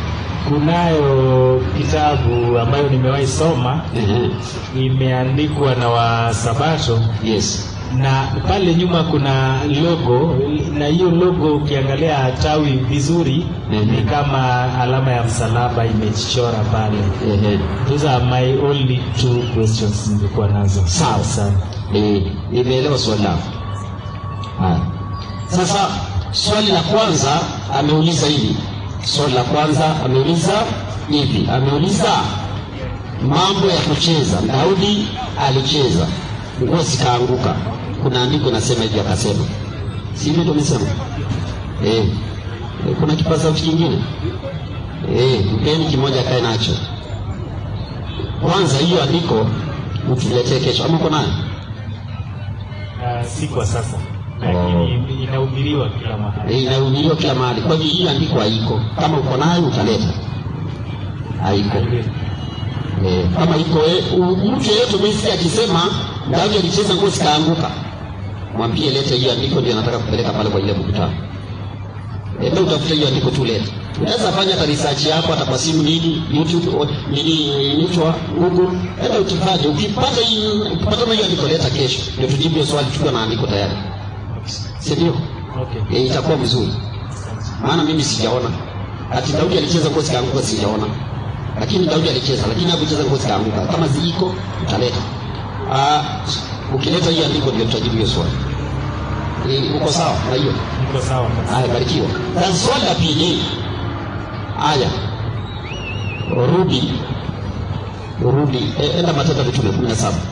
kunayo kitabu ambayo nimewahi soma Ehe. imeandikwa na wasabato Yes. na pale nyuma kuna logo na hiyo logo ukiangalia tawi vizuri Mhm. ni kama alama ya msalaba imejichora pale Ehe. those are my only two questions nilikuwa nazo Sawa. sana Eh, nimeelewa swali lako. Haya. Sasa swali la kwanza ameuliza hivi. Swali la kwanza ameuliza hivi. Ameuliza mambo ya kucheza. Daudi alicheza, nguo zikaanguka. Kuna andiko nasema hivi akasema. Si hivyo ndio nimesema? Eh. Eh, Kuna kipaza sauti kingine? Eh, mpeni kimoja akae nacho. Kwanza hiyo andiko utuletee kesho. Ama uko nayo? uh, si kwa sasa lakini inahubiriwa kila mahali Eh, inahubiriwa kila mahali. Kwa hivyo hii andiko haiko. Kama uko nayo utaleta. Haiko. Eh, kama iko eh, u- mtu yeyote umesikia akisema Daudi alicheza nguo zikaanguka, mwambie lete hiyo andiko, ndio nataka kupeleka pale kwa ile mkutano. Enda utafute hiyo andiko tu lete. Unaweza fanya hata research yako hata kwa simu nini, YouTube o- nini inaitwa Google. Enda utafanye. Ukipata hii ukipata hiyo andiko leta kesho, ndio tujibu hiyo swali tukiwa na andiko tayari. Si ndio? okay. e, itakuwa mzuri maana mimi sijaona ati daudi alicheza nguo zikaanguka sijaona lakini daudi alicheza lakini hakucheza nguo zikaanguka kama ziiko utaleta Ah, ukileta hiyo andiko ndio tutajibu hiyo swali e, uko sawa na hiyo niko sawa haya barikiwa sasa swali la pili haya rudi rudi e, enda matendo mitume kumi na saba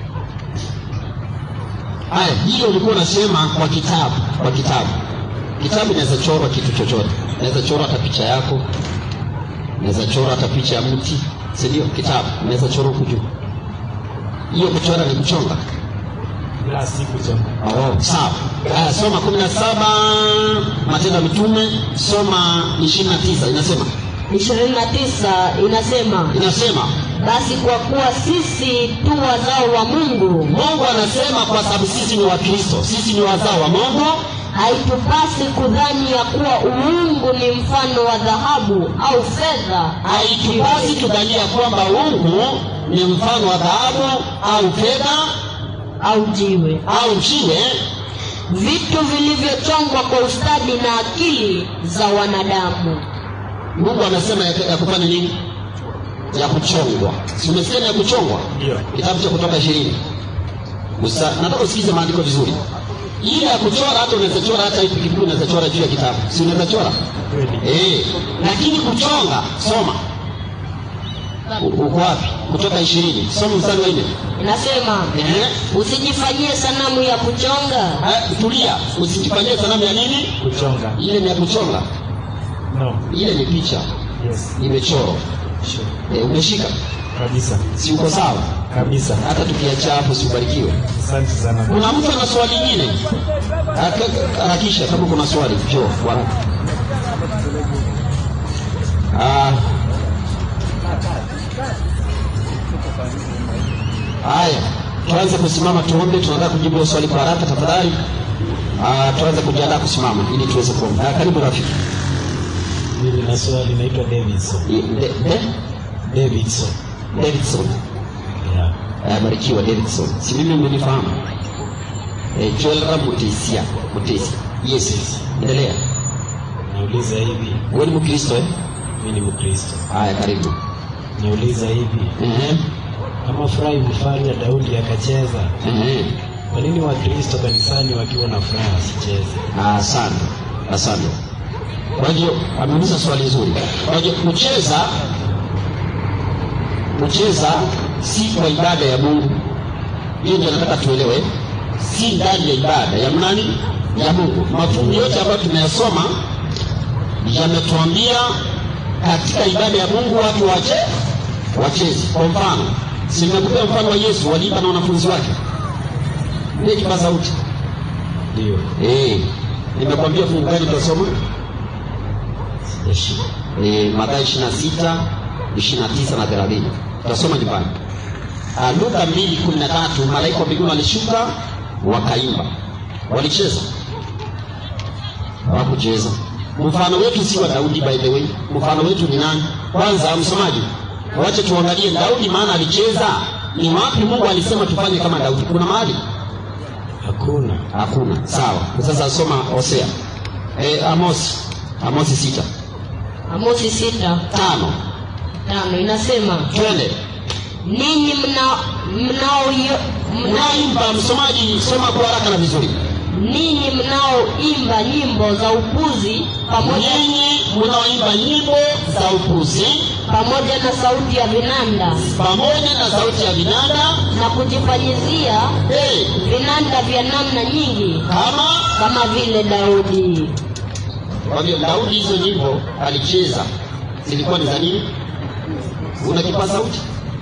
haya hiyo ulikuwa unasema kwa kitabu kwa kitabu kitabu inaweza chorwa kitu chochote inaweza chorwa hata picha yako inaweza chorwa hata picha ya mti si ndio kitabu inaweza chorwa huku juu hiyo kuchora ni kuchonga la si kuchonga. oh, sawa haya soma kumi na saba matendo ya mitume soma ishirini na tisa inasema ishirini na tisa inasema inasema basi kwa kuwa sisi tu wazao wa mungu mungu anasema kwa sababu sisi ni wakristo sisi ni wazao wa mungu haitupasi kudhani ya kuwa uungu ni mfano wa dhahabu au fedha haitupasi tudhania kwamba ungu ni mfano wa dhahabu au fedha au jiwe au jiwe vitu vilivyochongwa kwa ustadi na akili za wanadamu mungu anasema ya, ya kufanya nini ya kuchongwa si umesema ya kuchongwa Ndio. kitabu cha kutoka ishirini Usa- nataka usikize maandiko vizuri ile ya kuchora hata unaweza chora hata hii pikipiki unaweza chora juu ya kitabu si unaweza chora Kweli. eh lakini kuchonga soma U- uko wapi kutoka ishirini soma mstari wa nne inasema Ehe. usijifanyie sanamu ya kuchonga Ah, tulia usijifanyie sanamu ya nini Kuchonga. ile ni ya kuchonga No. ile ni picha Yes. imechorwa Sure. e, umeshika Kabisa. si uko sawa Kabisa. hata tukiacha hapo sibarikiwe Asante sana. kuna mtu ana swali lingine Aka- harakisha kama kuna swali jo bwana Ah. haya tuanze kusimama tuombe tunataka kujibu hilo swali kwa haraka tafadhali Ah, tuanze kujiandaa kusimama ili tuweze kuomba Ah, karibu rafiki Mimi na swali naitwa Davidson. I- De- De- Davidson. Davidson Yeah. Ah, barikiwa Davidson si mimi umenifahamu eh, Joel Mutisia Mutisia yes endelea Nauliza hivi, wewe ni Mkristo eh mimi ni Mkristo. haya karibu Nauliza hivi, Ehe, kama furaha imefanya Daudi akacheza, ehe. kwa nini Wakristo kanisani wakiwa na furaha wasicheze? Ah, asante asante kwa hiyo ameuliza swali zuri kwa hiyo kucheza kucheza si kwa ibada ya mungu hiyo ndio nataka tuelewe si ndani ya ibada ya nani ya mungu mafungu yote ambayo tumeyasoma yametuambia katika ibada ya mungu watu wache wacheze kwa mfano si nimekupea mfano wa yesu waliimba na wanafunzi wake ile kipa sauti Ndio, Eh, nimekwambia fungu gani tutasoma? sijashika. Eh, Mathayo 26, 29 na 30. Tutasoma nyumbani. Ah, Luka 2:13 malaika wa mbinguni walishuka wakaimba. Walicheza. Hawakucheza. Mfano wetu si wa Daudi by the way. Mfano wetu ni nani? Kwanza msomaji. Wache tuangalie Daudi maana alicheza. Ni wapi Mungu alisema tufanye kama Daudi? Kuna mahali? Hakuna. Hakuna. Sawa. Sasa soma Hosea. Eh, Amosi. Amosi sita. amosi sita Tano. tano inasema Twende. ninyi mna mnaoyo mna, Unaimba msomaji, soma kwa haraka na vizuri. ninyi mnaoimba nyimbo za upuzi pamoja Nyinyi mnaoimba nyimbo za upuzi pamoja na sauti ya vinanda pamoja na sauti ya vinanda na kujifanyizia hey, vinanda vya namna nyingi kama kama vile Daudi. kwa hivyo Daudi hizo nyimbo alicheza zilikuwa ni za nini? Una kipaza sauti?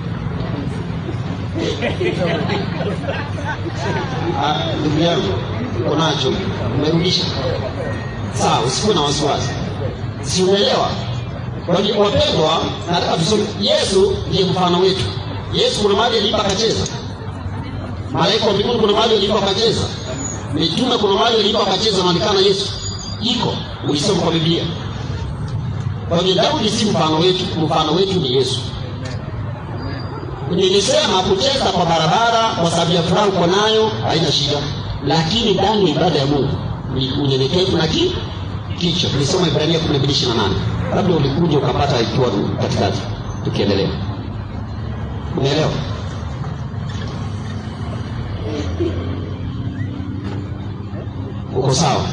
Ah, ndugu yangu uko nacho, umerudisha. Sawa, usikuwe na wasiwasi, si umeelewa? Kwa hiyo wapendwa, nataka tusome. Yesu ndiye mfano wetu. Yesu kuna mahali aliimba akacheza, malaika wa mbinguni kuna mahali aliimba akacheza, mitume kuna mahali aliimba akacheza, anaonekana Yesu iko, ulisoma kwa Biblia. Kwa hiyo Daudi si mfano wetu, mfano wetu ni Yesu. Nilisema kucheza kwa barabara kwa sababu ya furaha uko nayo haina shida, lakini ndani ya ibada ya Mungu ni unyenyekevu na ki kichwa. Tulisoma Ibrania 12:28. Labda ulikuja ukapata ikiwa katikati. Tukiendelea, umeelewa? Uko sawa?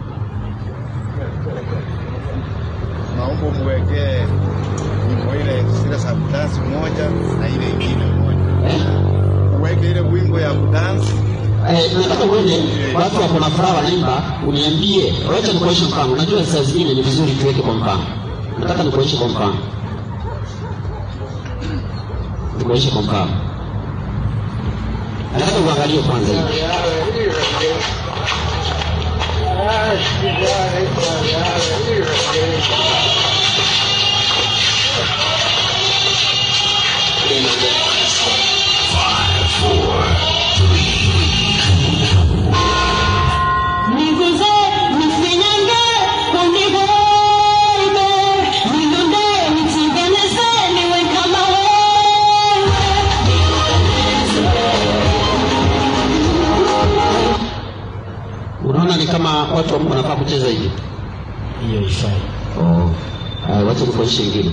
naomba umwekee wimbo ile zile za kudansi moja na ile ingine moja, Eh? uweke ile wimbo ya kudansi Eh, nataka uone watu wako na furaha wanaimba, uniambie. Wacha nikuonyeshe mfano. Unajua saa zingine ni vizuri tuweke kwa mfano. Nataka nikuonyeshe kwa mfano, nikuonyeshe kwa mfano. nataka uangalie kwanza hivi Niguze, nifinyange, unibebe, nilunde, nitengeneze, niwe kama wewe. unaona ni kama watu wa Mungu wanafaa kucheza hivi hiyo ifai oh. uh, wacha nikuonyeshe ingine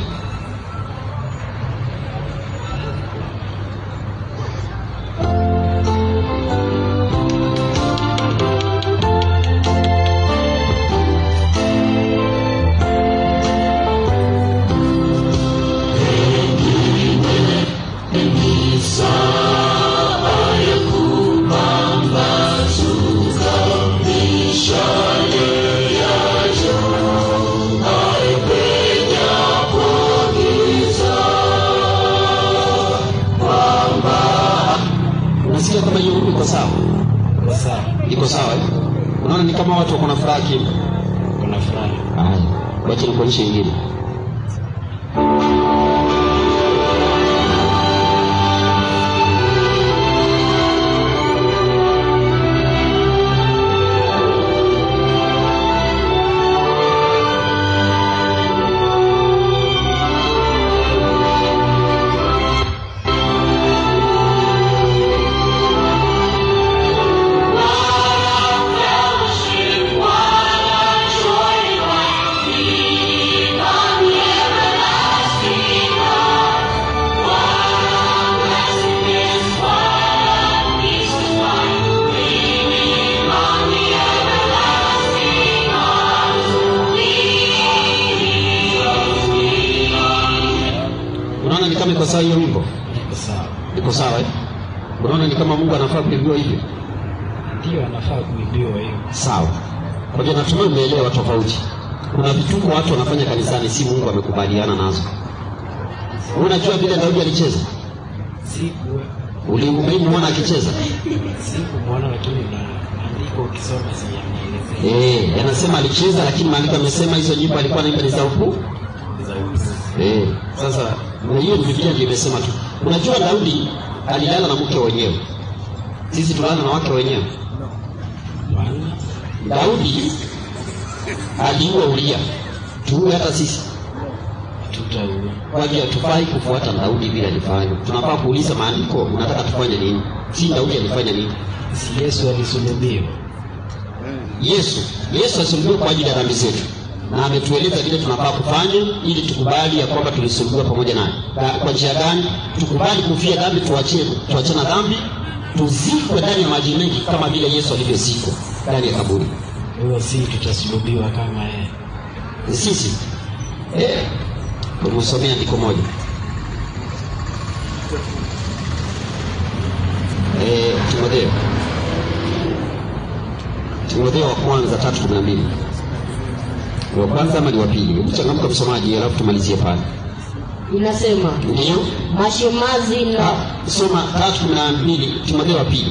unasikia kama hiyo iko sawa kwa sawa iko sawa eh? unaona ni kama watu wako na furaha kimya kuna furaha haya wacha nikuonyeshe ingine unaona ni kama iko sawa hiyo wimbo iko sawa iko sawa eh? unaona ni kama mungu anafaa kuibiwa hivyo ndio anafaa kuibiwa hiyo sawa kwa hivyo natumai umeelewa tofauti kuna vituko watu wanafanya kanisani si mungu amekubaliana nazo unajua vile daudi alicheza siku ulimwona akicheza sikumwona lakini na andiko ukisoma siyameelezea Eh, anasema alicheza lakini maandiko amesema hizo nyimbo alikuwa anaimba ni za ukuu za uzi Eh, sasa na hiyo ni Biblia ndio imesema tu. Unajua Daudi alilala na mke wenyewe, sisi tulala na wake wenyewe. maana Daudi aliua Uria, tuue hata sisi. tutaua Kwa hivyo hatufai kufuata Daudi vile alifanya. Tunafaa kuuliza maandiko, unataka tufanye nini? Si Daudi alifanya nini? si yesu alisulubiwa Yesu, Yesu alisulubiwa kwa ajili ya dhambi zetu na ametueleza vile tunafaa kufanya ili tukubali ya kwamba tulisulubiwa pamoja naye. Ka- Kwa njia gani? Tukubali kufia dhambi, tuachie tuachane na dhambi, tuzikwe ndani ya maji mengi kama vile Yesu alivyozikwa ndani ya kaburi. huyo si tutasulubiwa kama yeye Sisi eh, tumesomea andiko moja eh, Timotheo Timotheo wa kwanza tatu kumi na mbili Ni wa kwanza ama ni wa pili? Hebu changamka msomaji, alafu tumalizie pale. inasema Ndio mashemazi na Ah, soma tatu kumi na mbili Timotheo wa pili.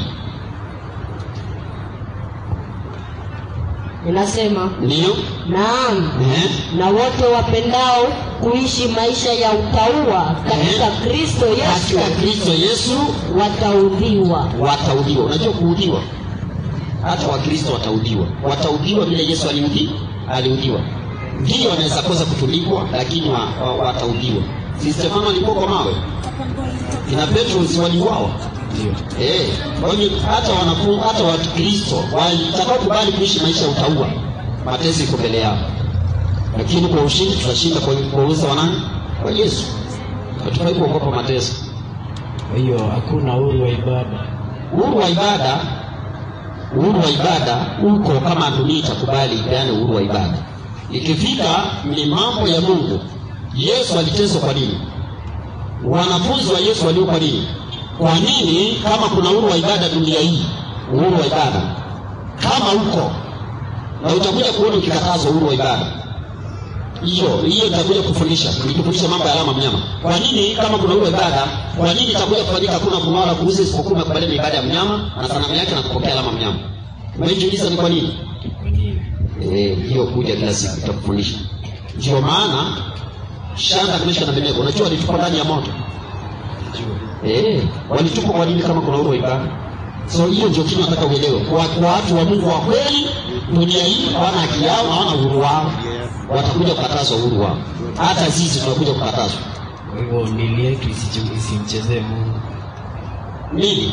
inasema Ndio naam eh, na wote wapendao kuishi maisha ya utauwa katika Eh. kristo yesu katika Kristo Yesu wataudhiwa wataudhiwa. Unajua kuudhiwa, hata Wakristo wataudhiwa, wataudhiwa vile Yesu aliudhi aliudhiwa. Ndio wanaweza kosa kutundikwa, lakini wa, wa, wataudhiwa. Si Stefano alikuwa kwa mawe, kina Petro si waliuawa? ndio Eh, kwa hiyo hata wanafunzi hata Wakristo watakaokubali kuishi maisha ya utauwa, mateso iko mbele yao, lakini kwa ushindi tutashinda kwa kwa uwezo wa nani? Kwa Yesu. Hatufai kuogopa mateso. kwa hiyo hakuna uhuru wa ibada Uhuru wa ibada, uhuru wa ibada uko kama dunia itakubali ipeane uhuru wa ibada. Ikifika ni mambo ya Mungu. Yesu aliteswa kwa nini? Wanafunzi wa Yesu walio kwa nini? Kwa nini kama kuna uhuru wa ibada dunia hii, uhuru wa ibada kama uko na utakuja kuona ukikatazwa uhuru wa ibada, hiyo hiyo nitakuja kufundisha nikufundisha mambo ya alama mnyama kwa nini kama kuna ule ibada kwa nini itakuja kufanyika hakuna kununua wala kuuza isipokuwa umekubaliana na ibada ya mnyama na sanamu yake na kupokea alama mnyama umejiuliza ni kwa nini eh hiyo kuja kila siku itakufundisha ndio maana shanda kameshka na Abednego unajua walitupwa ndani ya moto eh walitupwa kwa nini kama kuna ule ibada so hiyo ndio kitu nataka uelewe kwa kwa watu wa Mungu wa kweli dunia hii hawana haki yao na hawana uhuru wao watakuja kukatazwa uhuru wao hata sisi tunakuja kukatazwa Kwa hivyo mili yetu isiju- isimchezee Mungu. nini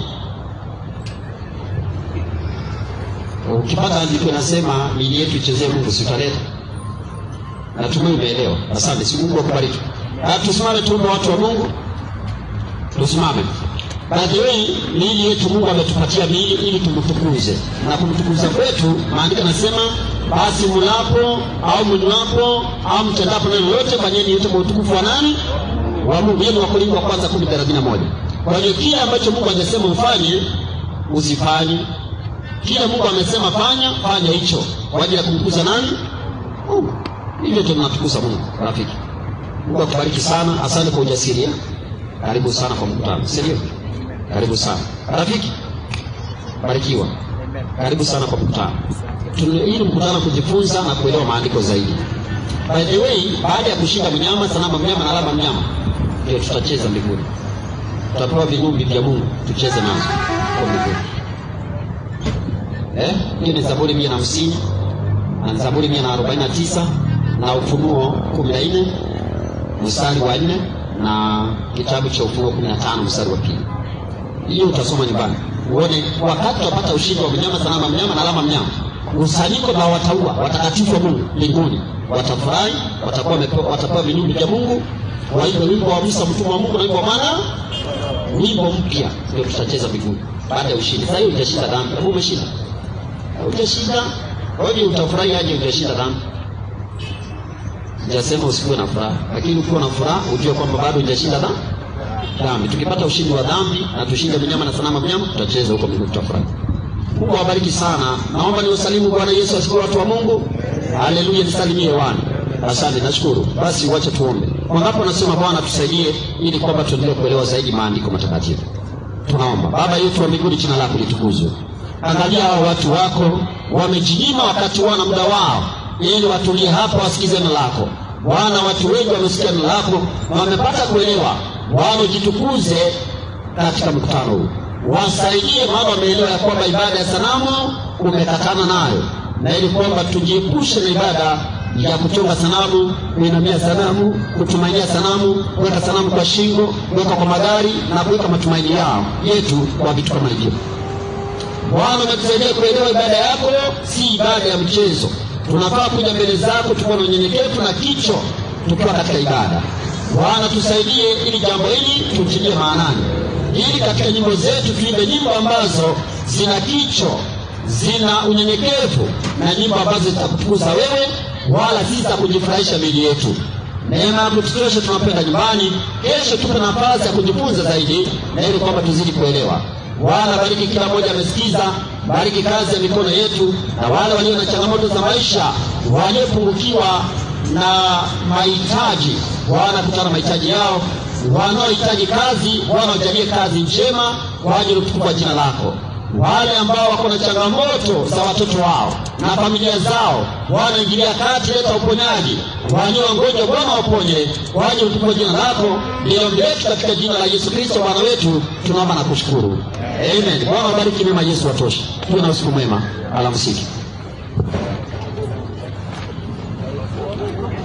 ukipata andiko inasema mili yetu ichezee mungu siutaleta natumai umeelewa asante si mungu akubariki Ah, tusimame tuombe watu wa mungu tusimame by the way miili yetu mungu ametupatia miili ili tumtukuze na kumtukuza kwetu maandiko anasema basi mlapo au mnywapo au mtendapo neno lolote fanyeni yote kwa utukufu wa nani wa mungu hiyo ni wakorintho wa kwanza kumi thelathini na moja kwa hiyo kile ambacho mungu angesema ufanye usifanye kile mungu amesema fanya fanya hicho kwa ajili ya kumtukuza nani mungu hivyo ndio tunatukuza mungu rafiki mungu akubariki sana asante kwa ujasiri eh? karibu sana kwa mkutano si ndio karibu sana rafiki barikiwa karibu sana kwa mkutano Tuna- hii ni mkutano kujifunza na kuelewa maandiko zaidi by the way baada ya kushinda mnyama sanamu mnyama na alama mnyama ndio tutacheza mbinguni tutapewa vinumbi vya mungu tucheze nazo kwa mbinguni eh? hiyo ni zaburi mia na hamsini na zaburi mia na arobaini na tisa na ufunuo kumi na nne mstari wa nne na kitabu cha ufunuo kumi na tano mstari wa pili hiyo utasoma nyumbani uone wakati tutapata ushindi wa mnyama salama mnyama na alama mnyama kusanyiko la wataua watakatifu wa mungu mbinguni watafurahi watakuwa wamepewa- watapewa vinubi vya mungu waimbe wimbo wa musa mtumwa wa mungu na wimbo wa maana wimbo mpya ndio tutacheza mbinguni baada ya ushindi sasa hiyo hujashinda dhambi hebu umeshinda hujashinda hoje utafurahi aje hujashinda dhambi sijasema usikuwe na furaha lakini ukiwa na furaha ujue kwamba bado hujashinda dhambi dhambi tukipata ushindi wa dhambi na tushinde mnyama na sanamu mnyama tutacheza huko mbinguni tutafurahi mungu awabariki sana naomba niwasalimu bwana yesu asifiwe watu wa mungu haleluya nisalimie wana asante nashukuru basi wacha tuombe wangapo nasema bwana tusaidie ili kwamba tuendelee kuelewa zaidi maandiko matakatifu tunaomba baba yetu wa mbinguni jina lako litukuzwe angalia hao watu wako wamejinyima wakati wana muda wao ili watulie hapa wasikize neno lako bwana watu wengi wamesikia neno lako na wamepata kuelewa bwana jitukuze katika mkutano huu wasaidie maana wameelewa ya kwamba ibada ya sanamu umekatana nayo na ili kwamba tujiepushe na ibada ya kuchonga sanamu kuinamia sanamu kutumainia sanamu kuweka sanamu kwa shingo kuweka kwa magari na kuweka matumaini yao yetu kwa vitu kama hivyo bwana umetusaidia kuelewa ibada yako si ibada ya mchezo tunafaa kuja mbele zako tukiwa na unyenyekevu na kicho tukiwa katika ibada bwana tusaidie ili jambo hili tutilie maanani ili katika nyimbo zetu tuimbe nyimbo ambazo zina kicho zina unyenyekevu na nyimbo ambazo zitakutukuza wewe wala si za kujifurahisha mili yetu neema yako tutoshe tunapenda nyumbani kesho tupe nafasi ya kujifunza zaidi na ili kwamba tuzidi kuelewa bwana bariki kila mmoja amesikiza bariki kazi ya mikono yetu na wale walio na changamoto za maisha waliopungukiwa na mahitaji bwana kutana mahitaji yao wanaohitaji kazi bwana wajalie kazi njema kwa ajili ya utukufu wa jina lako wale ambao wako na changamoto za watoto wao na familia zao bwana ingilia kati leta uponyaji walio wagonjwa bwana waponye kwa ajili ya utukufu wa jina lako ndilo letu katika jina la yesu kristo bwana wetu tunaomba na kushukuru amen bwana wabariki mema yesu watosha tuwe na usiku mwema alamsiki